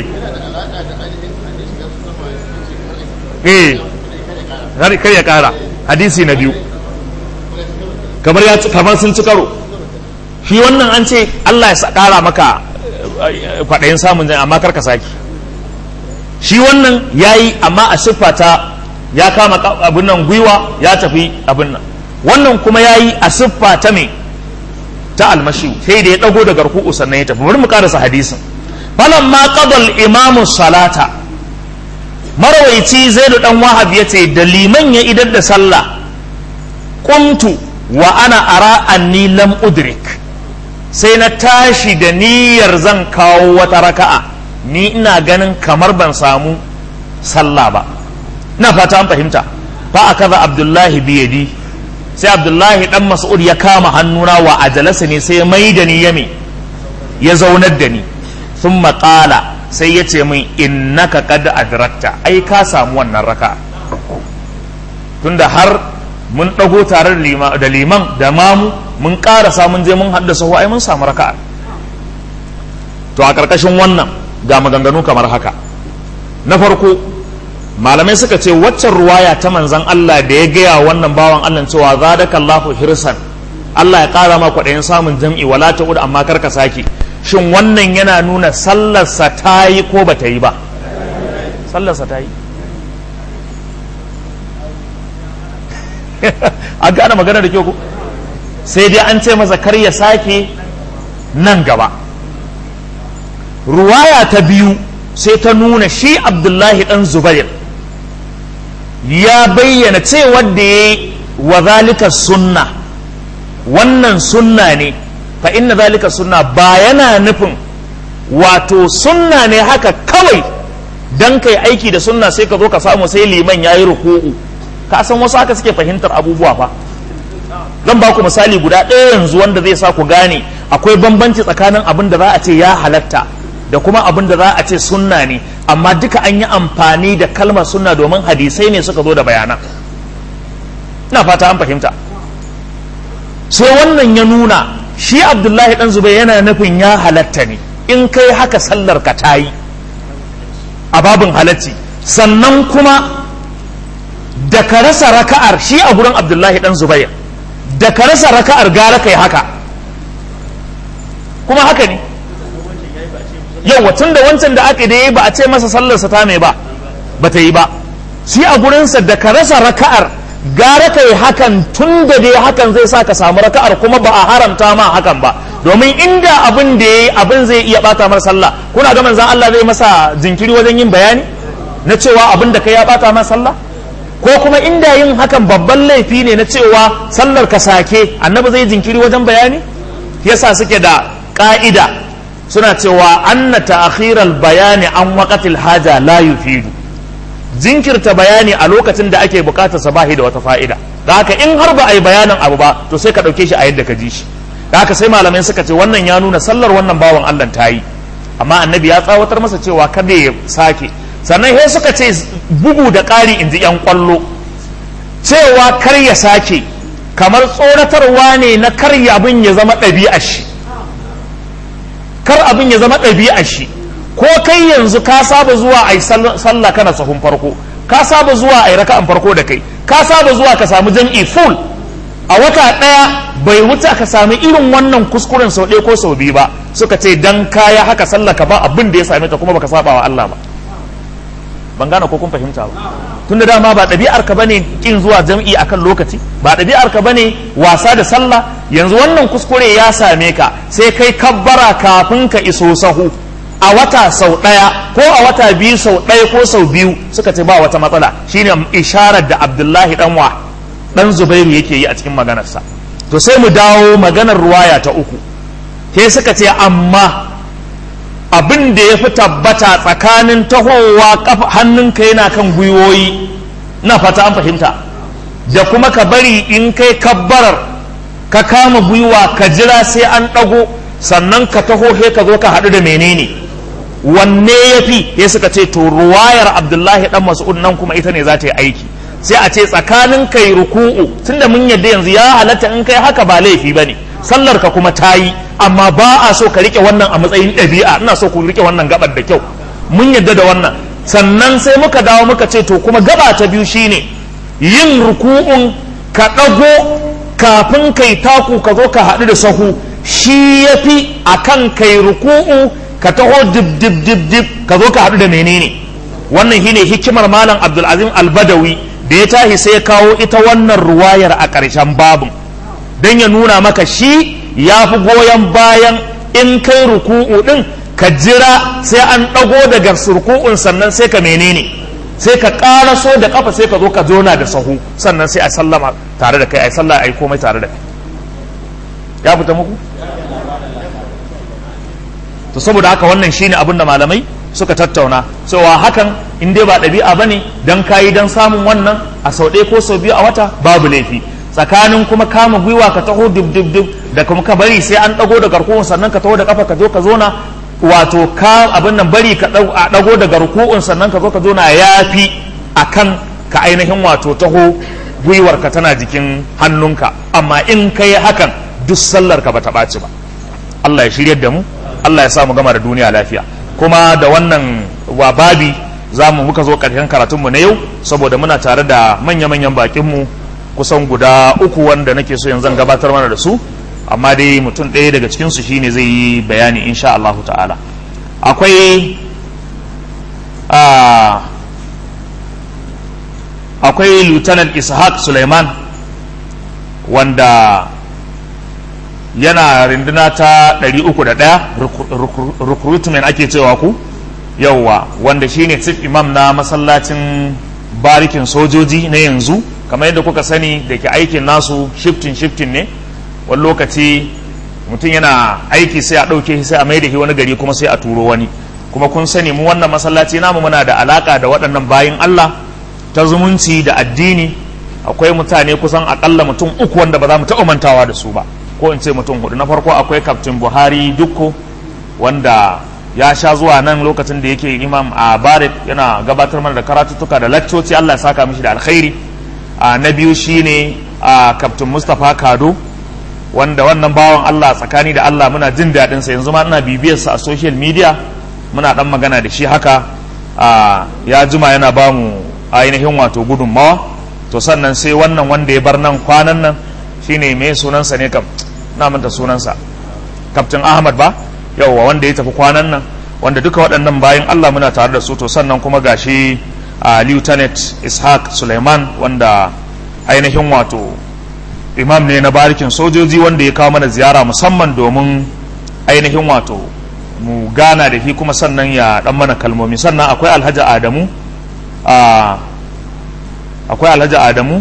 eh kar ya kara hadisi na biyu kamar ya kamar sun ci karo shi wannan an ce Allah ya kara maka kwaɗayin samun zai amma kar ka saki shi wannan ya yi amma a siffa ta ya kama abin nan gwiwa ya tafi abin nan wannan kuma ya yi a siffa ta me ta almashi sai da ya ɗago da garku'u sannan ya tafi bari mu karasa hadisin falan ma qadal imamu salata marawaici zaidu dan wahab ya ce da liman ya idar da sallah qumtu wa ana ara anni lam udrik sai na tashi da niyyar zan kawo wata raka'a ni ina ganin kamar ban samu sallah ba ina fata an fahimta fa akaza abdullahi biyadi sai abdullahi dan mas'ud ya kama hannuna wa ajalasa ne sai mai da ni yame ya zaunar da ni sun maƙala sai ya ce min innaka qad adrakta ai ka samu wannan raka tunda har mun ɗago tare da liman da mamu mun ƙarasa mun je mun haddasa ai mun samu raka'a to a ƙarƙashin wannan ga maganganu kamar haka na farko malamai suka ce waccan ruwaya ta manzan Allah da ya gaya wannan bawan Allah cewa zadaka Allahu hirsan Allah ya ƙara ma kwaɗayin samun jam'i wala ta amma kar ka sake shin wannan yana nuna sallarsa ta yi ko ba ta yi ba sallarsa ta yi an gane magana da kyau ko sai dai an ce masa kar ya sake nan gaba ruwaya ta biyu sai ta nuna shi abdullahi dan zubair ya bayyana cewa da ya yi wa zalika sunna wannan sunna ne fa inna zalika sunna ba yana nufin wato sunna ne haka kawai dan kai aiki da sunna sai ka zo ka samu sai liman yayi ruku'u ka san wasu haka suke fahimtar abubuwa fa zan ba ku misali guda ɗaya yanzu wanda zai sa ku gane akwai bambanci tsakanin abin da za a ce ya halatta da kuma abin da za a ce sunna ne amma duka an yi amfani da kalmar sunna domin hadisai ne suka zo da bayanan ina fata an fahimta sai wannan ya nuna shi abdullahi dan zubai yana nufin ya halatta ne in kai haka sallar ka ta yi a babin halacci sannan kuma da ka rasa raka'ar shi a gurin abdullahi dan zubair da ka rasa raka'ar gara kai haka kuma haka ne yawa tun da wancan da aka da ba a ce masa sallarsa ta mai ba ba ta yi ba shi a gurinsa da ka rasa raka'ar gara kai hakan tun da dai hakan zai sa ka samu raka'ar kuma ba a haramta ma hakan ba domin inda abin da yayi abin zai iya bata masa sallah kuna ga manzon Allah zai masa jinkiri wajen yin bayani na cewa abin da kai ya bata masa sallah ko kuma inda yin hakan babban laifi ne na cewa sallar ka sake annabi zai jinkiri wajen bayani yasa suke da ka'ida suna cewa anna ta'khiral bayani an waqatil haja la yufidu jinkirta bayani a lokacin da ake bukatar sa bahi da wata fa'ida da haka in har ba a yi bayanin abu ba to sai ka ɗauke shi a yadda ka ji shi da haka sai malamai suka ce wannan ya nuna sallar wannan bawan Allah ta yi amma annabi ya tsawatar masa cewa kada ya sake sannan sai suka ce bugu da ƙari in ji 'yan ƙwallo cewa kar ya sake kamar tsoratarwa ne na kar abin ya zama ɗabi'ar shi kar abin ya zama ɗabi'ar shi ko kai yanzu ka saba zuwa a yi sallah kana sahun farko ka saba zuwa a yi raka'an farko da kai ka saba zuwa ka samu jam'i full a wata ɗaya bai wuce ka sami irin wannan kuskuren sau ɗaya ko sau biyu ba suka ce dan kaya haka sallaka ba abin da ya same ta kuma baka saba wa Allah ba ban gane ko kun fahimta ba tunda dama ba ɗabi'ar ka bane kin zuwa jam'i akan lokaci ba ɗabi'ar ka bane wasa da sallah yanzu wannan kuskure ya same ka sai kai kabbara kafin ka iso sahu a wata sau ɗaya ko a wata biyu sau ɗaya ko sau biyu suka ce ba wata matsala shine isharar da Abdullahi dan wa dan Zubairu yake yi a cikin maganarsa to sai mu dawo maganar ruwaya ta uku sai suka ce amma abin da ya fi tabbata tsakanin tahowa hannunka yana kan gwiwoyi na fata an fahimta da kuma ka bari in kai kabbarar ka kama gwiwa ka jira sai an ɗago sannan ka taho he ka zo ka haɗu da menene wanne ya fi ya suka ce to ruwayar abdullahi dan mas'ud nan kuma ita ne za ta yi aiki sai a ce tsakanin kai ruku'u tunda mun yadda yanzu ya halatta in kai haka ba laifi bane sallar ka kuma ta yi amma ba a so ka rike wannan a matsayin ɗabi'a ina so ku rike wannan gabar da kyau mun yadda da wannan sannan sai muka dawo muka ce to kuma gaba ta biyu shine yin ruku'un ka ɗago kafin kai taku ka zo ka haɗu da sahu shi ya fi a kan kai ruku'u ka taho dib dib dib dib ka zo ka haɗu da menene wannan shine hikimar malam abdulazim albadawi da ya tashi sai ya kawo ita wannan ruwayar a ƙarshen babin don ya nuna maka shi ya fi goyon bayan in kai ruku'u ɗin ka jira sai an ɗago daga ruku'un sannan sai ka menene sai ka ƙaraso da ƙafa sai ka zo ka zona da sahu sannan sai a sallama tare da kai a sallah a yi komai tare da kai ya fita muku to saboda haka wannan shine abin da malamai suka tattauna cewa hakan in dai ba ɗabi'a bane dan kayi dan samun wannan a sau ɗaya ko sau biyu a wata babu laifi tsakanin kuma kama gwiwa ka taho dub dub dub da kuma ka bari sai an dago da garkuwan sannan ka taho da kafa ka zo ka zona wato ka abin nan bari ka a dago da garkuwan sannan ka zo ka zona yafi akan ka ainihin wato taho gwiwar ka tana jikin hannunka amma in kai hakan duk sallar ka bata ɓaci ba Allah ya shiryar da mu Allah ya sa mu gama da duniya lafiya kuma da wannan wa babi za mu muka zo ƙarshen karatunmu na yau saboda muna tare da manya-manyan bakinmu kusan guda uku wanda nake so yanzu gabatar mana da su amma dai mutum ɗaya daga cikinsu shine zai yi bayani insha Allahu ta'ala akwai akwai lieutenant ishaq suleiman wanda yana rinduna ta 301 recruitment ake cewa ku yauwa wanda shine chief imam na masallacin barikin sojoji na yanzu kamar yadda kuka sani da ke aikin nasu shifting shifting ne wani lokaci mutum yana aiki sai a ɗauke shi sai a mai da shi wani gari kuma sai a turo wani kuma kun sani mu wannan masallaci namu muna da alaka da waɗannan bayin Allah ta zumunci da addini akwai mutane kusan akalla mutum uku wanda ba za mu taɓa mantawa da su ba ko in ce mutum hudu na farko akwai kaftin buhari dukko wanda ya sha zuwa nan lokacin da yake imam a barik yana gabatar mana da karatuttuka da lakcoci Allah ya saka mishi da alkhairi a na biyu shine a kaftin mustapha kado wanda wannan bawan Allah tsakani da Allah muna jin daɗin sa yanzu ma ina bibiyar sa a social media muna dan magana da shi haka a ya jima yana ba mu ainihin wato gudunmawa to sannan sai wannan wanda ya bar nan kwanan nan shine mai sunansa ne kam na manta sunansa kaftin ahmad ba yauwa wanda ya tafi kwanan nan wanda duka waɗannan bayan Allah muna tare da su to sannan kuma gashi a lieutenant ishaq suleiman wanda ainihin wato imam ne na barikin sojoji wanda ya kawo mana ziyara musamman domin ainihin wato mu gana da shi kuma sannan ya dan mana kalmomi sannan akwai alhaji adamu akwai alhaji adamu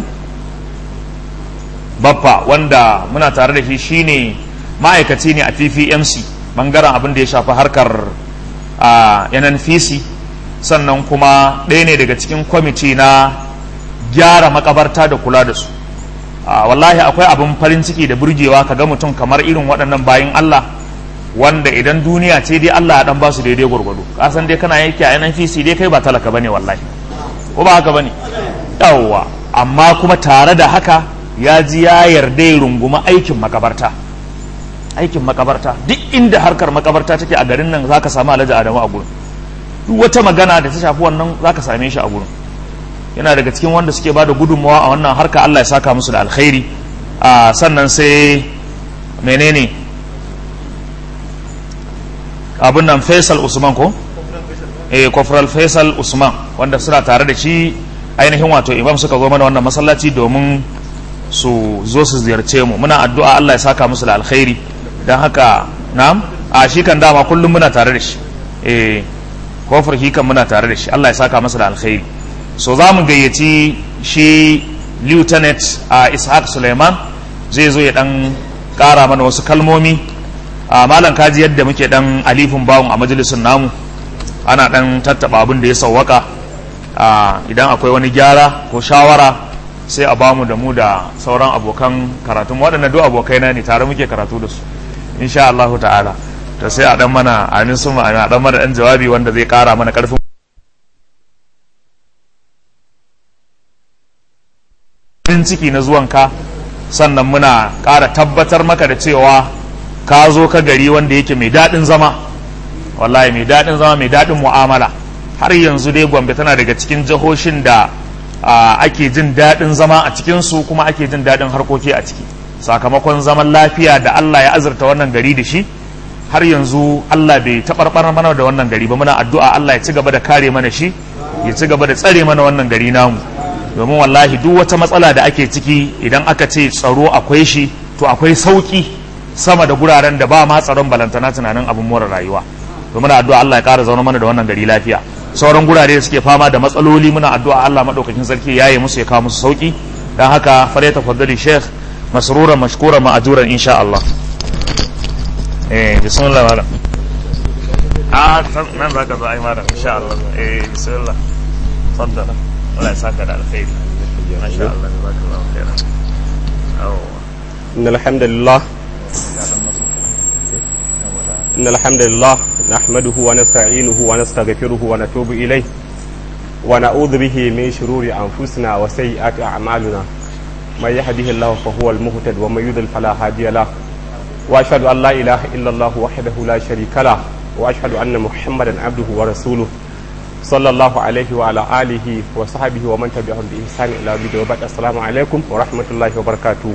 baffa wanda muna tare da shi shine ma'aikaci ne a ppmc bangaren abin da ya shafi harkar nnpc sannan kuma ɗaya ne daga cikin kwamiti na gyara makabarta da kula da su wallahi akwai abin farin ciki da burgewa ka ga mutum kamar irin waɗannan bayan allah wanda idan duniya ce dai allah ya dan ba su daidai gwargwado kasan dai kana yake a nnpc dai kai ba talaka bane wallahi ko ba haka bane yawwa amma kuma tare da haka ya ji ya yarda ya runguma aikin makabarta aikin makabarta duk inda harkar makabarta take a garin nan zaka samu alhaji adamu a gurin duk wata magana da ta shafi wannan zaka same shi a gurin yana daga cikin wanda suke ba da gudunmawa a wannan harka Allah ya saka musu da alkhairi a sannan sai menene abin nan faisal usman ko eh kofral faisal usman wanda suna tare da shi ainihin wato imam suka zo mana wannan masallaci domin su zo su ziyarce mu muna addu'a Allah ya saka musu da alkhairi don haka na'am a shi kan dama kullum muna tare da shi eh kofar shi kan muna tare da shi Allah ya saka masa da alkhairi so za mu gayyaci shi lieutenant a ishaq suleiman zai zo ya dan kara mana wasu kalmomi a malam kaji yadda muke dan alifin bawun a majalisun namu ana dan tattaba abin da ya sawwaka idan akwai wani gyara ko shawara sai a bamu da mu da sauran abokan karatun waɗanda duk abokai na ne tare muke karatu da su insha Allah ta'ala to sai a dan mana amin sun a dan mana dan jawabi wanda zai kara mana karfin farin ciki na zuwanka sannan muna ƙara tabbatar maka da cewa ka zo ka gari wanda yake mai daɗin zama wallahi mai daɗin zama mai daɗin mu'amala har yanzu dai gombe tana daga cikin jihohin da ake jin daɗin zama a cikinsu kuma ake jin daɗin harkoki a ciki sakamakon zaman lafiya da Allah ya azurta wannan gari da shi har yanzu Allah bai taɓarɓar mana da wannan gari ba muna addu'a Allah ya ci gaba da kare mana shi ya ci gaba da tsare mana wannan gari namu domin wallahi duk wata matsala da ake ciki idan aka ce tsaro akwai shi to akwai sauki sama da guraren da ba ma tsaron balantana tunanin abin more rayuwa to muna addu'a Allah ya ƙara zaune mana da wannan gari lafiya sauran gurare da suke fama da matsaloli muna addu'a Allah madaukakin sarki yayi musu ya kawo musu sauki dan haka fare tafaddali sheikh masruran mashkuran ma'ajuran insha Allah eh bismillah malam ah nan zaka zo ai malam insha Allah eh bismillah faddala Allah ya saka da alkhairi masha Allah jazakallahu khairan إن الحمد لله إن الحمد لله نحمده ونستعينه ونستغفره ونتوب إليه ونعوذ به من شرور أنفسنا وسيئات أعمالنا من يهده الله فهو المهتد ومن يضلل فلا هادي له وأشهد أن لا إله إلا الله وحده لا شريك له وأشهد أن محمدا عبده ورسوله صلى الله عليه وعلى آله وصحبه ومن تبعهم بإحسان إلى يوم الدين وبعد السلام عليكم ورحمة الله وبركاته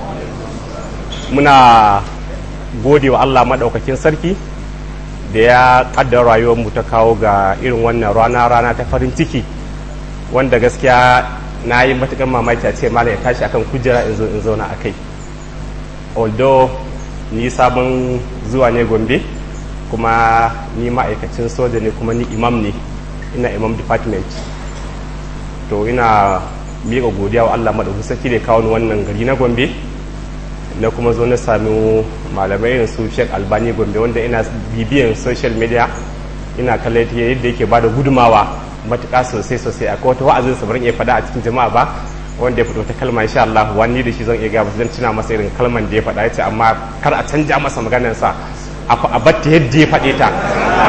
muna gode wa Allah maɗaukakin sarki da ya ƙaddara rayuwarmu ta kawo ga irin wannan rana rana ta farin ciki wanda gaskiya na yi matuƙar mamaki a ce malam ya tashi akan kujera in zo in zauna a kai although ni sabon zuwa ne gombe kuma ni ma'aikacin soja ne kuma ni imam ne ina imam department to ina miƙa godiya wa Allah maɗaukakin sarki da ya kawo ni wannan gari na gombe na kuma zo na sami malamai irin su Sheikh Albani Gombe wanda ina bibiyan social media ina kallon yadda yake bada gudumawa matuƙa sosai sosai akwai wata wa'azin sa barin iya faɗa a cikin jama'a ba wanda ya fito ta kalma insha Allah wani da shi zan iya gaba zan tuna masa irin kalman da ya faɗa yace amma kar a canja masa maganar sa a batta yadda ya faɗe ta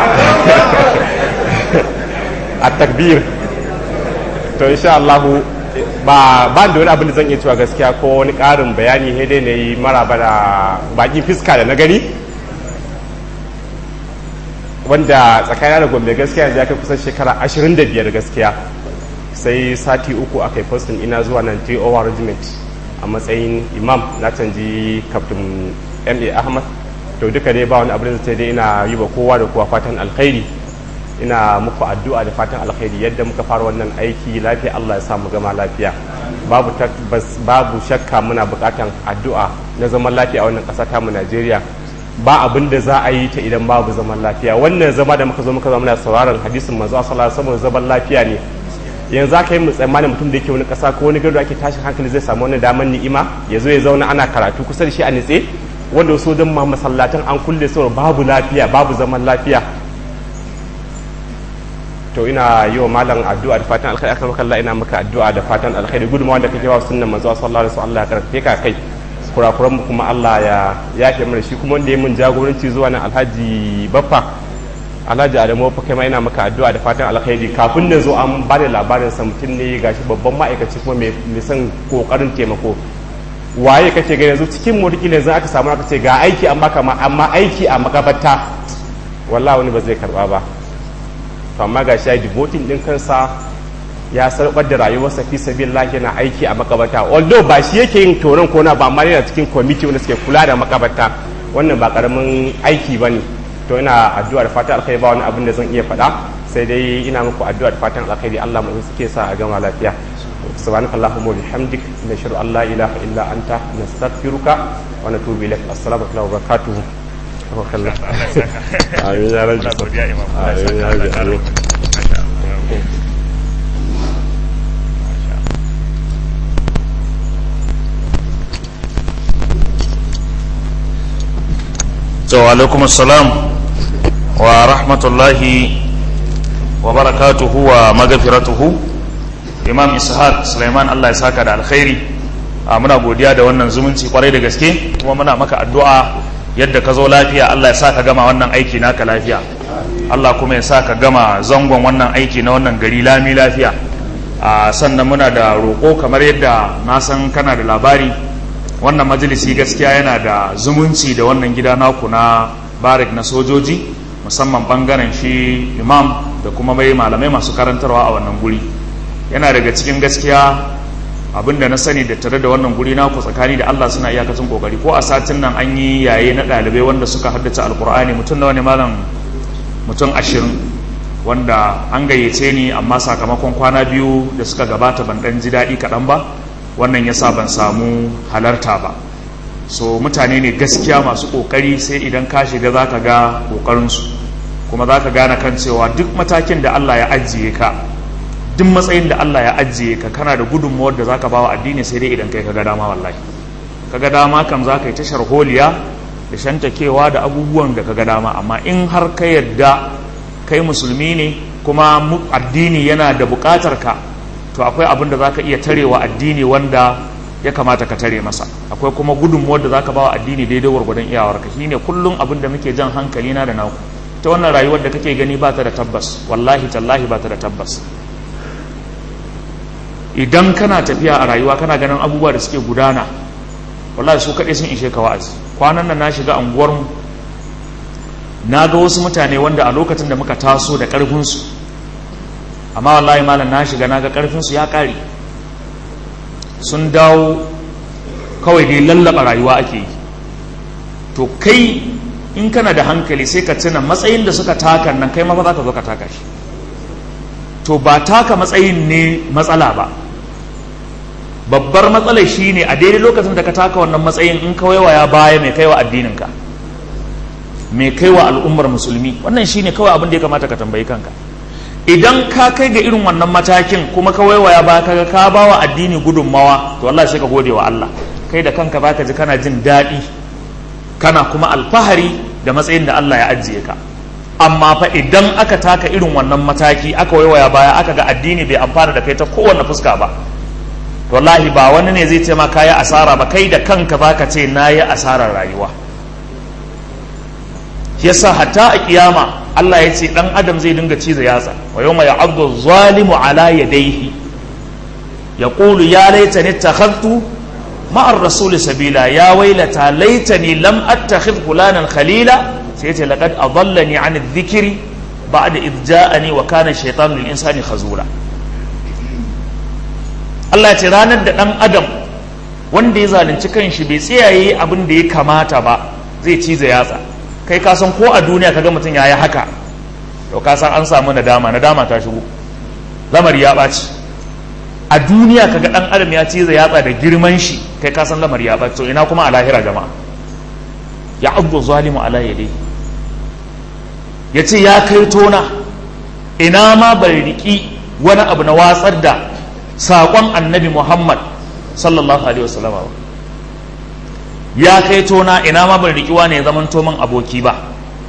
a takbir to insha Allah ba ba da wani abin da zan iya cewa gaskiya ko wani ƙarin bayani sai dai na yi maraba da bakin fiska da na gani wanda tsakanin da gombe gaskiya yanzu ya kai kusan shekara 25 gaskiya sai sati uku aka yi postin ina zuwa nan JOR regiment a matsayin imam na canji captain ma ahmad to duka dai ba wani abin da sai dai ina yi wa kowa da kowa fatan alkhairi ina muku addu'a da fatan alkhairi yadda muka fara wannan aiki lafiya Allah ya sa mu gama lafiya babu babu shakka muna bukatan addu'a na zaman lafiya a wannan ƙasa ta mu Najeriya ba abin da za a yi ta idan babu zaman lafiya wannan zama da muka zo muka zama muna sauraron hadisin manzo sallallahu alaihi wasallam zaman lafiya ne yanzu aka yi mu tsammanin mutum da yake wani ƙasa ko wani gado ake tashin hankali zai samu wani daman ni'ima ya zo ya zauna ana karatu kusa da shi a nitse wanda so don ma masallatan an kulle saboda babu lafiya babu zaman lafiya to ina yi wa malam addu'a da fatan alkhairi akan maka Allah ina maka addu'a da fatan alkhairi gudunmawa da kake wa sunnan manzo sallallahu alaihi wasallam Allah ya karfe ka kai kurakuran mu kuma Allah ya yafe mana shi kuma wanda ya mun jagoranci zuwa nan Alhaji Baffa Alhaji Adamu Baffa kai ma ina maka addu'a da fatan alkhairi kafin na zo an ba da labarin sa mutum ne gashi babban ma'aikaci kuma mai son kokarin taimako waye kake ga yanzu cikin mu yanzu aka samu aka ce ga aiki an baka amma aiki a makabarta wallahi wani ba zai karba ba to amma ga shi ya devoting din kansa ya sarƙar da rayuwarsa fi sabilillah yana aiki a makabarta although ba shi yake yin tonon kona ba amma yana cikin kwamiti wanda suke kula da makabarta wannan ba karamin aiki ba ne to ina addu'a da fatan alkhairi ba wani abin da zan iya faɗa sai dai ina muku addu'a da fatan alkhairi Allah mu suke sa a gama lafiya سبحانك اللهم وبحمدك نشهد ان لا اله الا انت نستغفرك ونتوب اليك السلام عليكم وبركاته وكلا امين يا رب امين يا رب to alaikum assalam wa rahmatullahi wa barakatuhu wa magafiratuhu imam ishaq suleiman allah ya saka da alkhairi a muna godiya da wannan zumunci kwarai da gaske kuma muna maka addu'a yadda ka zo lafiya allah ya sa ka gama wannan aiki naka lafiya allah kuma ya sa ka gama zangon wannan aiki na wannan gari lami lafiya a sannan muna da roƙo kamar yadda na san kana da labari wannan majalisi gaskiya yana da zumunci da wannan gida naku na barik na sojoji musamman bangaren shi imam da kuma mai malamai masu karantarwa a wannan guri yana daga cikin gaskiya abinda na sani da tare da wannan guri naku tsakani da Allah suna iyakacin kokari ko a satin nan an yi yaye na ɗalibai wanda suka haddace alkur'ani mutum nawa ne malam mutum ashirin wanda an gayyace ni amma sakamakon kwana biyu da suka gabata ban ɗan ji daɗi kaɗan ba wannan ya sa ban samu halarta ba so mutane ne gaskiya masu kokari sai idan ka shiga za ka ga kokarinsu kuma za ka gane kan cewa duk matakin da Allah ya ajiye ka duk matsayin da Allah ya ajiye ka kana da gudunmuwar da za ka ba wa addini sai dai idan kai ka ga dama wallahi ka ga dama kam za ka yi tashar holiya da shantakewa da abubuwan da ka ga dama amma in har ka yadda kai musulmi ne kuma addini yana da bukatar ka to akwai abin da za ka iya tarewa addini wanda ya kamata ka tare masa akwai kuma gudunmuwar da za ka bawa addini daidai gwargwadon iyawarka shi ne kullum abin da muke jan hankali na da naku ta wannan rayuwar da kake gani ba ta da tabbas wallahi tallahi ba ta da tabbas idan kana tafiya a rayuwa kana ganin abubuwa da suke gudana wallahi su kaɗai sun ishe ka wa'azi kwanan nan na shiga anguwarmu na ga wasu mutane wanda a lokacin da muka taso da ƙarfinsu amma wallahi malam na shiga naga karfin su ya kare sun dawo kawai dai lallaba rayuwa ake yi to kai in kana da hankali sai ka tuna matsayin da suka taka nan kai ma fa za ka zo ka taka shi to ba taka matsayin ne matsala ba babbar matsalar shi ne a daidai lokacin da ka taka wannan matsayin in kawai waya baya mai kaiwa addininka mai kaiwa al'ummar musulmi wannan shi ne kawai abin da ya kamata ka tambayi kanka idan ka kai ga irin wannan matakin kuma ka waiwaya ba ka ka ba wa addini gudunmawa to Allah sai ka gode wa Allah kai da kanka baka ji kana jin daɗi kana kuma alfahari da matsayin da Allah ya ajiye ka amma fa idan aka taka irin wannan mataki aka waiwaya baya aka ga addini bai amfana da kai ta kowanne fuska ba to wallahi ba wani ne zai ce ma kayi asara ba kai da kanka baka ce nayi asarar rayuwa yasa hatta a kiyama Allah ya ce dan adam zai dinga ciza yatsa wa yawma ya'addu zalimu ala yadayhi yaqulu ya laitani ittakhadtu ma'a ar-rasul sabila ya wailata laitani lam attakhidh fulanan khalila sai ce laqad adallani 'an adh-dhikri ba'da idh ja'ani wa kana ash-shaytanu lil insani khazura Allah ya ce ranar da dan adam wanda ya zalunci kanshi bai tsayaye abin da ya kamata ba zai ciza yatsa kai ka san ko a duniya kaga mutum ya yi haka to ka san an samu nadama nadama ta shigo lamari ya ɓaci a duniya kaga ɗan adam ya ciza yatsa da girman shi kai ka san lamari ya ɓaci to ina kuma a lahira jama'a ya abu zalimu ala yade ya ce ya kai tona ina ma bai riƙi wani abu na watsar da saƙon annabi muhammad sallallahu alaihi wasallam ba ya kai tona ina ma ban rikiwa ne zaman toman aboki ba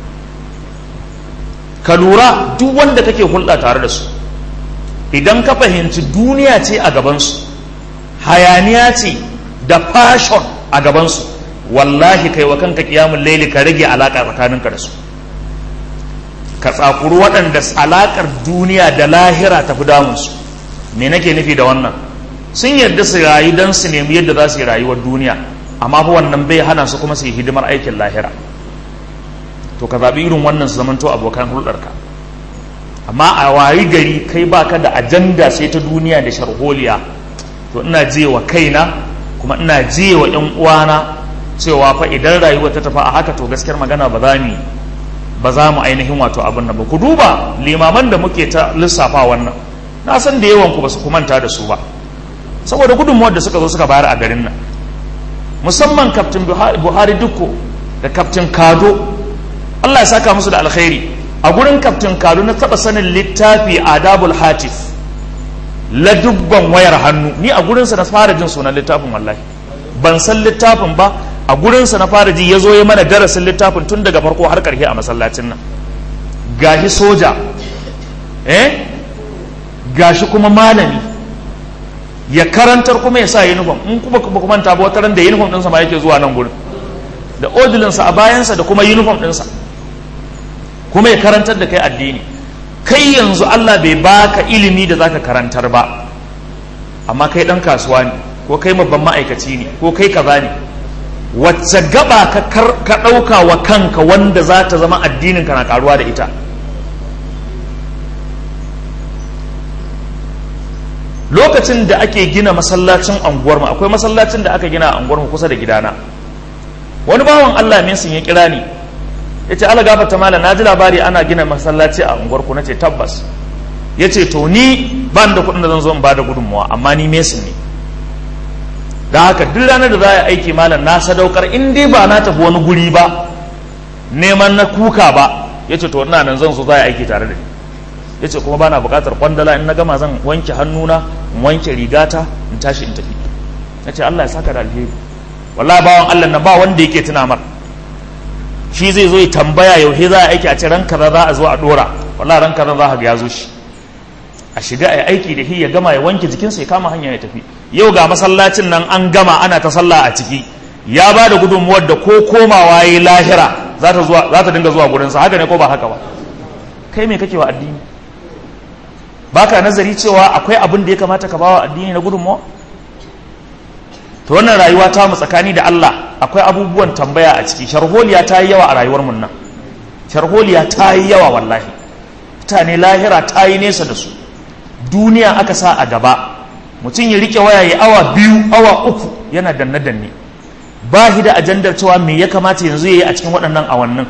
ka lura duk wanda kake hulɗa tare da su idan ka fahimci duniya ce a gabansu hayaniya ce da fashon a gabansu wallahi kai wa kanka kiyamun laili ka rage alaƙa tsakaninka da su ka tsakuru waɗanda alaƙar duniya da lahira tafi damunsu me nake nufi da wannan sun yarda su rayu don su nemi yadda za su yi rayuwar duniya amma fa wannan bai hana su kuma su yi hidimar aikin lahira to ka zaɓi irin wannan su zamanto abokan hulɗarka amma a wayi gari kai baka da ajanda sai ta duniya da sharholiya to ina je wa kaina kuma ina je wa ƴan uwana cewa fa idan rayuwa ta tafi a haka to gaskiyar magana ba za mu ba za mu ainihin wato abin nan ba ku duba limaman da muke ta lissafa wannan na san da yawan ku ba su kumanta da su ba saboda gudunmuwar da suka zo suka bayar a garin nan musamman kaftin buhari dukko da kaftin kado allah ya saka musu da alkhairi a gurin kaftin kado na taba sanin littafi adabul hatif ladubban wayar hannu ni a gurinsa na fara jin sunan littafin wallahi ban san littafin ba a gurinsa na fara ji ya zo ya mana darasin littafin tun daga farko har karshe a masallacin nan gashi soja eh gashi kuma malami ya karantar kuma ya sa uniform in kuma kuma kuma ta wata ran da uniform ɗinsa ma yake zuwa nan gurin da odilinsa a bayansa da kuma uniform ɗinsa kuma ya karantar da kai addini kai yanzu Allah bai baka ilimi da zaka karantar ba amma kai dan kasuwa ne ko kai babban ma'aikaci ne ko kai kaza ne wacce gaba ka ka ɗauka wa kanka wanda za ta zama addinin ka na karuwa da ita lokacin da ake gina masallacin anguwarmu akwai masallacin da aka gina a anguwarmu kusa da gidana wani bawan Allah min sun ya kira ni ya ce ala gafata mala na ji labari ana gina masallaci a unguwarku na ce tabbas ya ce to ni ban da kuɗin da zan zo in ba da gudunmuwa amma ni mesin ne da haka duk ranar da za a aiki malam na sadaukar in dai ba na tafi wani guri ba neman na kuka ba ya ce to ina nan zan so za a aiki tare da ni ya ce kuma ba na buƙatar kwandala in na gama zan wanke hannuna in wanke rigata in tashi in tafi ya ce Allah ya saka da alheri wallahi bawan Allah na ba wanda yake tuna mar shi zai zo ya tambaya yau he za a aiki a ce ran kaza za a zo a dora wallahi ran kaza za a ga ya zo shi a shiga a aiki da shi ya gama ya wanke jikinsa ya kama hanya ya tafi yau ga masallacin nan an gama ana ta sallah a ciki ya ba da gudunmuwar da ko komawa ya lahira za ta dinga zuwa gurinsa haka ne ko ba haka ba kai me kake wa addini baka nazari cewa akwai abin da ya kamata ka bawa addini na gudunmuwa to wannan rayuwa ta mu tsakani da Allah akwai abubuwan tambaya a ciki sharholiya ta yi yawa a rayuwar mun nan sharholiya ta yi yawa wallahi mutane lahira ta yi nesa da su duniya aka sa a gaba mutum ya rike waya ya awa biyu awa uku yana danne danne ba shi da ajandar cewa me ya kamata yanzu ya yi a cikin waɗannan awannin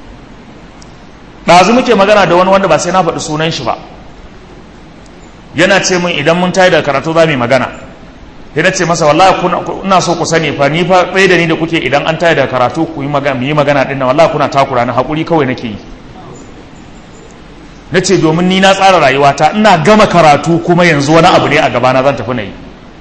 ɗazu muke magana da wani wanda ba sai na faɗi sunan shi ba yana ce min idan mun tayi da karatu za mu yi magana sai na ce masa wallahi ina so ku sani fa ni fa tsaye da ni da kuke idan an tayi da karatu ku yi magana mu yi magana din nan wallahi kuna takura na hakuri kawai nake yi na ce domin ni na tsara rayuwata ina gama karatu kuma yanzu wani abu ne a gabana zan tafi na yi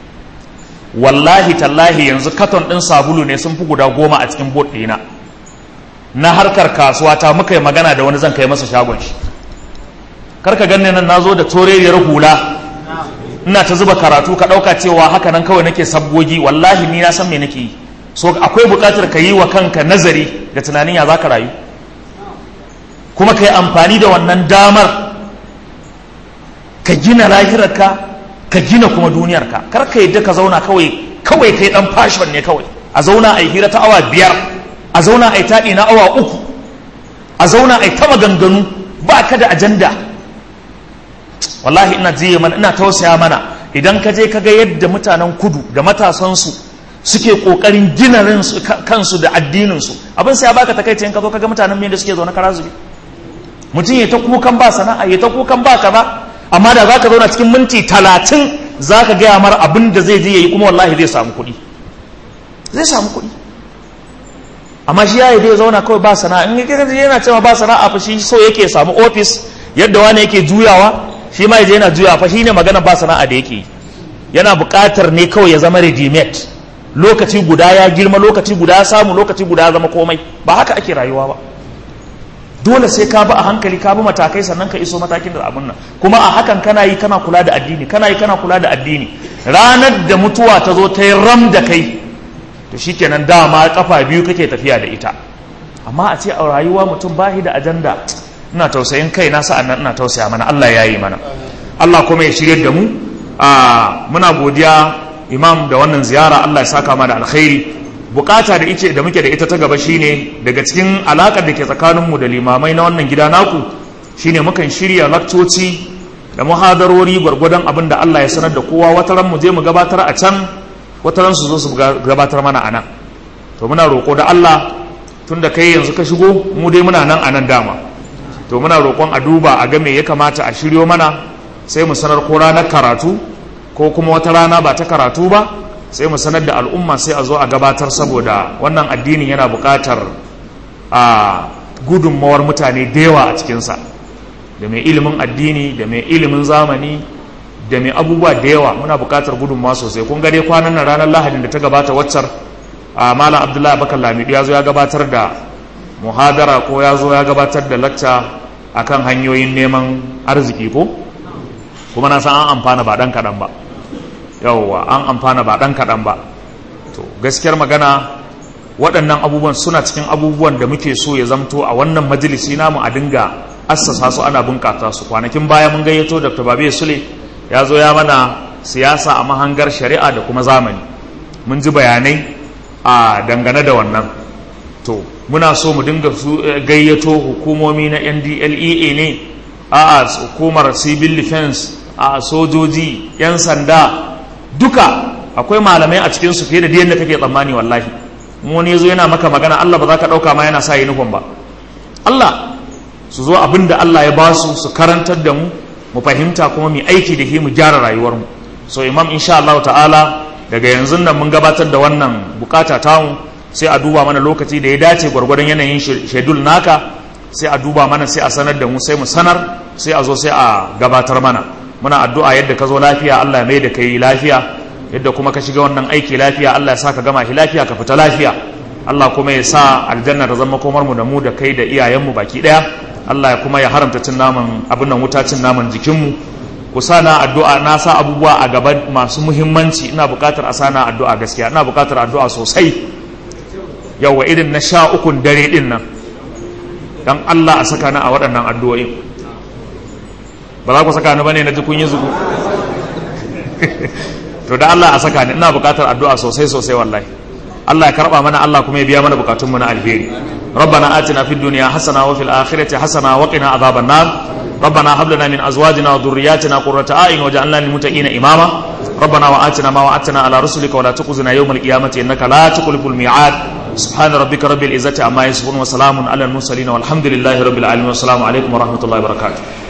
wallahi tallahi yanzu katon ɗin sabulu ne sun fi guda goma a cikin bot ɗina na harkar kasuwa ta muka yi magana da wani zan kai masa shagon shi karka ganni nan na zo da toreriyar hula ina ta zuba karatu ka ɗauka cewa haka nan kawai nake sabgogi wallahi ni na san me nake yi so akwai buƙatar ka yi wa kanka nazari da tunanin ya za ka rayu kuma ka yi amfani da wannan damar ka gina lahirarka ka gina kuma duniyarka kar ka yadda ka zauna kawai kawai kai dan fashon ne kawai a zauna a yi hira ta awa biyar a zauna a yi taɗi na awa uku a zauna a yi ta maganganu ba ka da ajanda wallahi ina jiye mana ina tausaya mana idan ka je ka ga yadda mutanen kudu da matasansu suke kokarin gina kansu da addininsu abin sai ya baka takaici in ka zo ka ga mutanen da suke zaune kara zubi mutum ya ta kukan ba sana'a ya ta kukan ba kaza amma da za ka zauna cikin minti talatin za ka gaya mara abin da zai je ya yi kuma wallahi zai samu kuɗi zai samu kuɗi amma shi ya yi zai zauna kawai ba sana'a in yana cewa ba sana'a fa shi so yake samu ofis yadda wani yake juyawa shi ma yaje yana juyawa fa shine magana ba sana'a da yake yi yana buƙatar ne kawai ya zama ready made lokaci guda ya girma lokaci guda ya samu lokaci guda ya zama komai ba haka ake rayuwa ba dole sai ka bi a hankali ka bi matakai sannan ka iso matakin da abun nan kuma a hakan kana yi kana kula da addini kana yi kana kula da addini ranar da mutuwa ta zo ta yi ram da kai to shikenan dama kafa biyu kake tafiya da ita amma a ce a rayuwa mutum bahi da ajanda ina tausayin kai na sa'an nan ina tausaya mana Allah ya yi mana Allah kuma ya shirye da mu a muna godiya imam da wannan ziyara Allah ya saka mana alkhairi bukata da ice da muke da ita ta gaba shine daga cikin alakar da ke tsakaninmu da limamai na wannan gida naku shine mukan shirya lakcoci da muhadarori gwargwadon abin da Allah ya sanar da kowa wata ran mu je mu gabatar a can wata ran su zo su gabatar mana a nan to muna roƙo da Allah tun da kai yanzu ka shigo mu dai muna nan a nan dama to muna roƙon a duba a ga me ya kamata a shiryo mana sai mu sanar ko ranar karatu ko kuma wata rana ba ta karatu ba sai mu sanar da al'umma sai a zo a gabatar saboda wannan addinin yana buƙatar a gudunmawar mutane da yawa a cikinsa da mai ilimin addini da mai ilimin zamani da mai abubuwa da yawa muna buƙatar gudunmawa sosai kun dai kwanan nan ranar lahadin da ta gabata waccar a malam abdullahi bakar lamidu ya zo ya gabatar da muhadara ko ya zo ya gabatar da lacca akan hanyoyin neman arziki ko kuma na san an amfana ba dan kaɗan ba yawwa an amfana ba dan kaɗan ba to gaskiyar magana waɗannan abubuwan suna cikin abubuwan da muke so ya zamto a wannan majalisi namu a dinga assasa su ana bunƙasa su kwanakin baya mun gayyato dr babe sule ya zo ya mana siyasa a mahangar shari'a da kuma zamani mun ji bayanai a dangane da wannan to muna so mu dinga su gayyato hukumomi na ndlea ne a hukumar civil defense a sojoji 'yan sanda duka akwai malamai a cikinsu fiye da yadda kake tsammani wallahi mu ne zo yana maka magana Allah ba za ka ɗauka ma yana sa uniform ba Allah su zo abin da Allah ya ba su su karantar da mu mu fahimta kuma mu aiki da shi mu gyara rayuwarmu so imam insha Allah ta'ala daga yanzu nan mun gabatar da wannan bukata tamu sai a duba mana lokaci da ya dace gwargwadon yanayin shedul naka sai a duba mana sai a sanar da mu sai mu sanar sai a zo sai a gabatar mana muna addu'a yadda ka zo lafiya Allah ya mai da kai lafiya yadda kuma ka shiga wannan aiki lafiya Allah ya sa ka gama shi lafiya ka fita lafiya Allah kuma ya sa aljanna da zama komar mu da mu da kai da iyayenmu baki daya Allah ya kuma ya haramta cin naman abin nan wuta cin naman jikinmu ku sana addu'a na sa abubuwa a gaba masu muhimmanci ina buƙatar a sana addu'a gaskiya ina buƙatar addu'a sosai yawa irin na sha ukun dare din nan dan Allah a saka ni a waɗannan addu'o'in ba za ku saka ni bane na ji kun yi zugu to da Allah a saka ni ina buƙatar addu'a sosai sosai wallahi Allah ya karba mana Allah kuma ya biya mana bukatunmu na alheri ربنا آتنا في الدنيا حسنة وفي الآخرة حسنة وقنا عذاب النار ربنا هب لنا من أزواجنا وذرياتنا قرة أعين وجعلنا للمتقين إماما ربنا وآتنا ما وعدتنا على رسلك ولا تخزنا يوم القيامة إنك لا تخلف الميعاد سبحان ربك رب العزة عما يصفون وسلام على المرسلين والحمد لله رب العالمين والسلام عليكم ورحمة الله وبركاته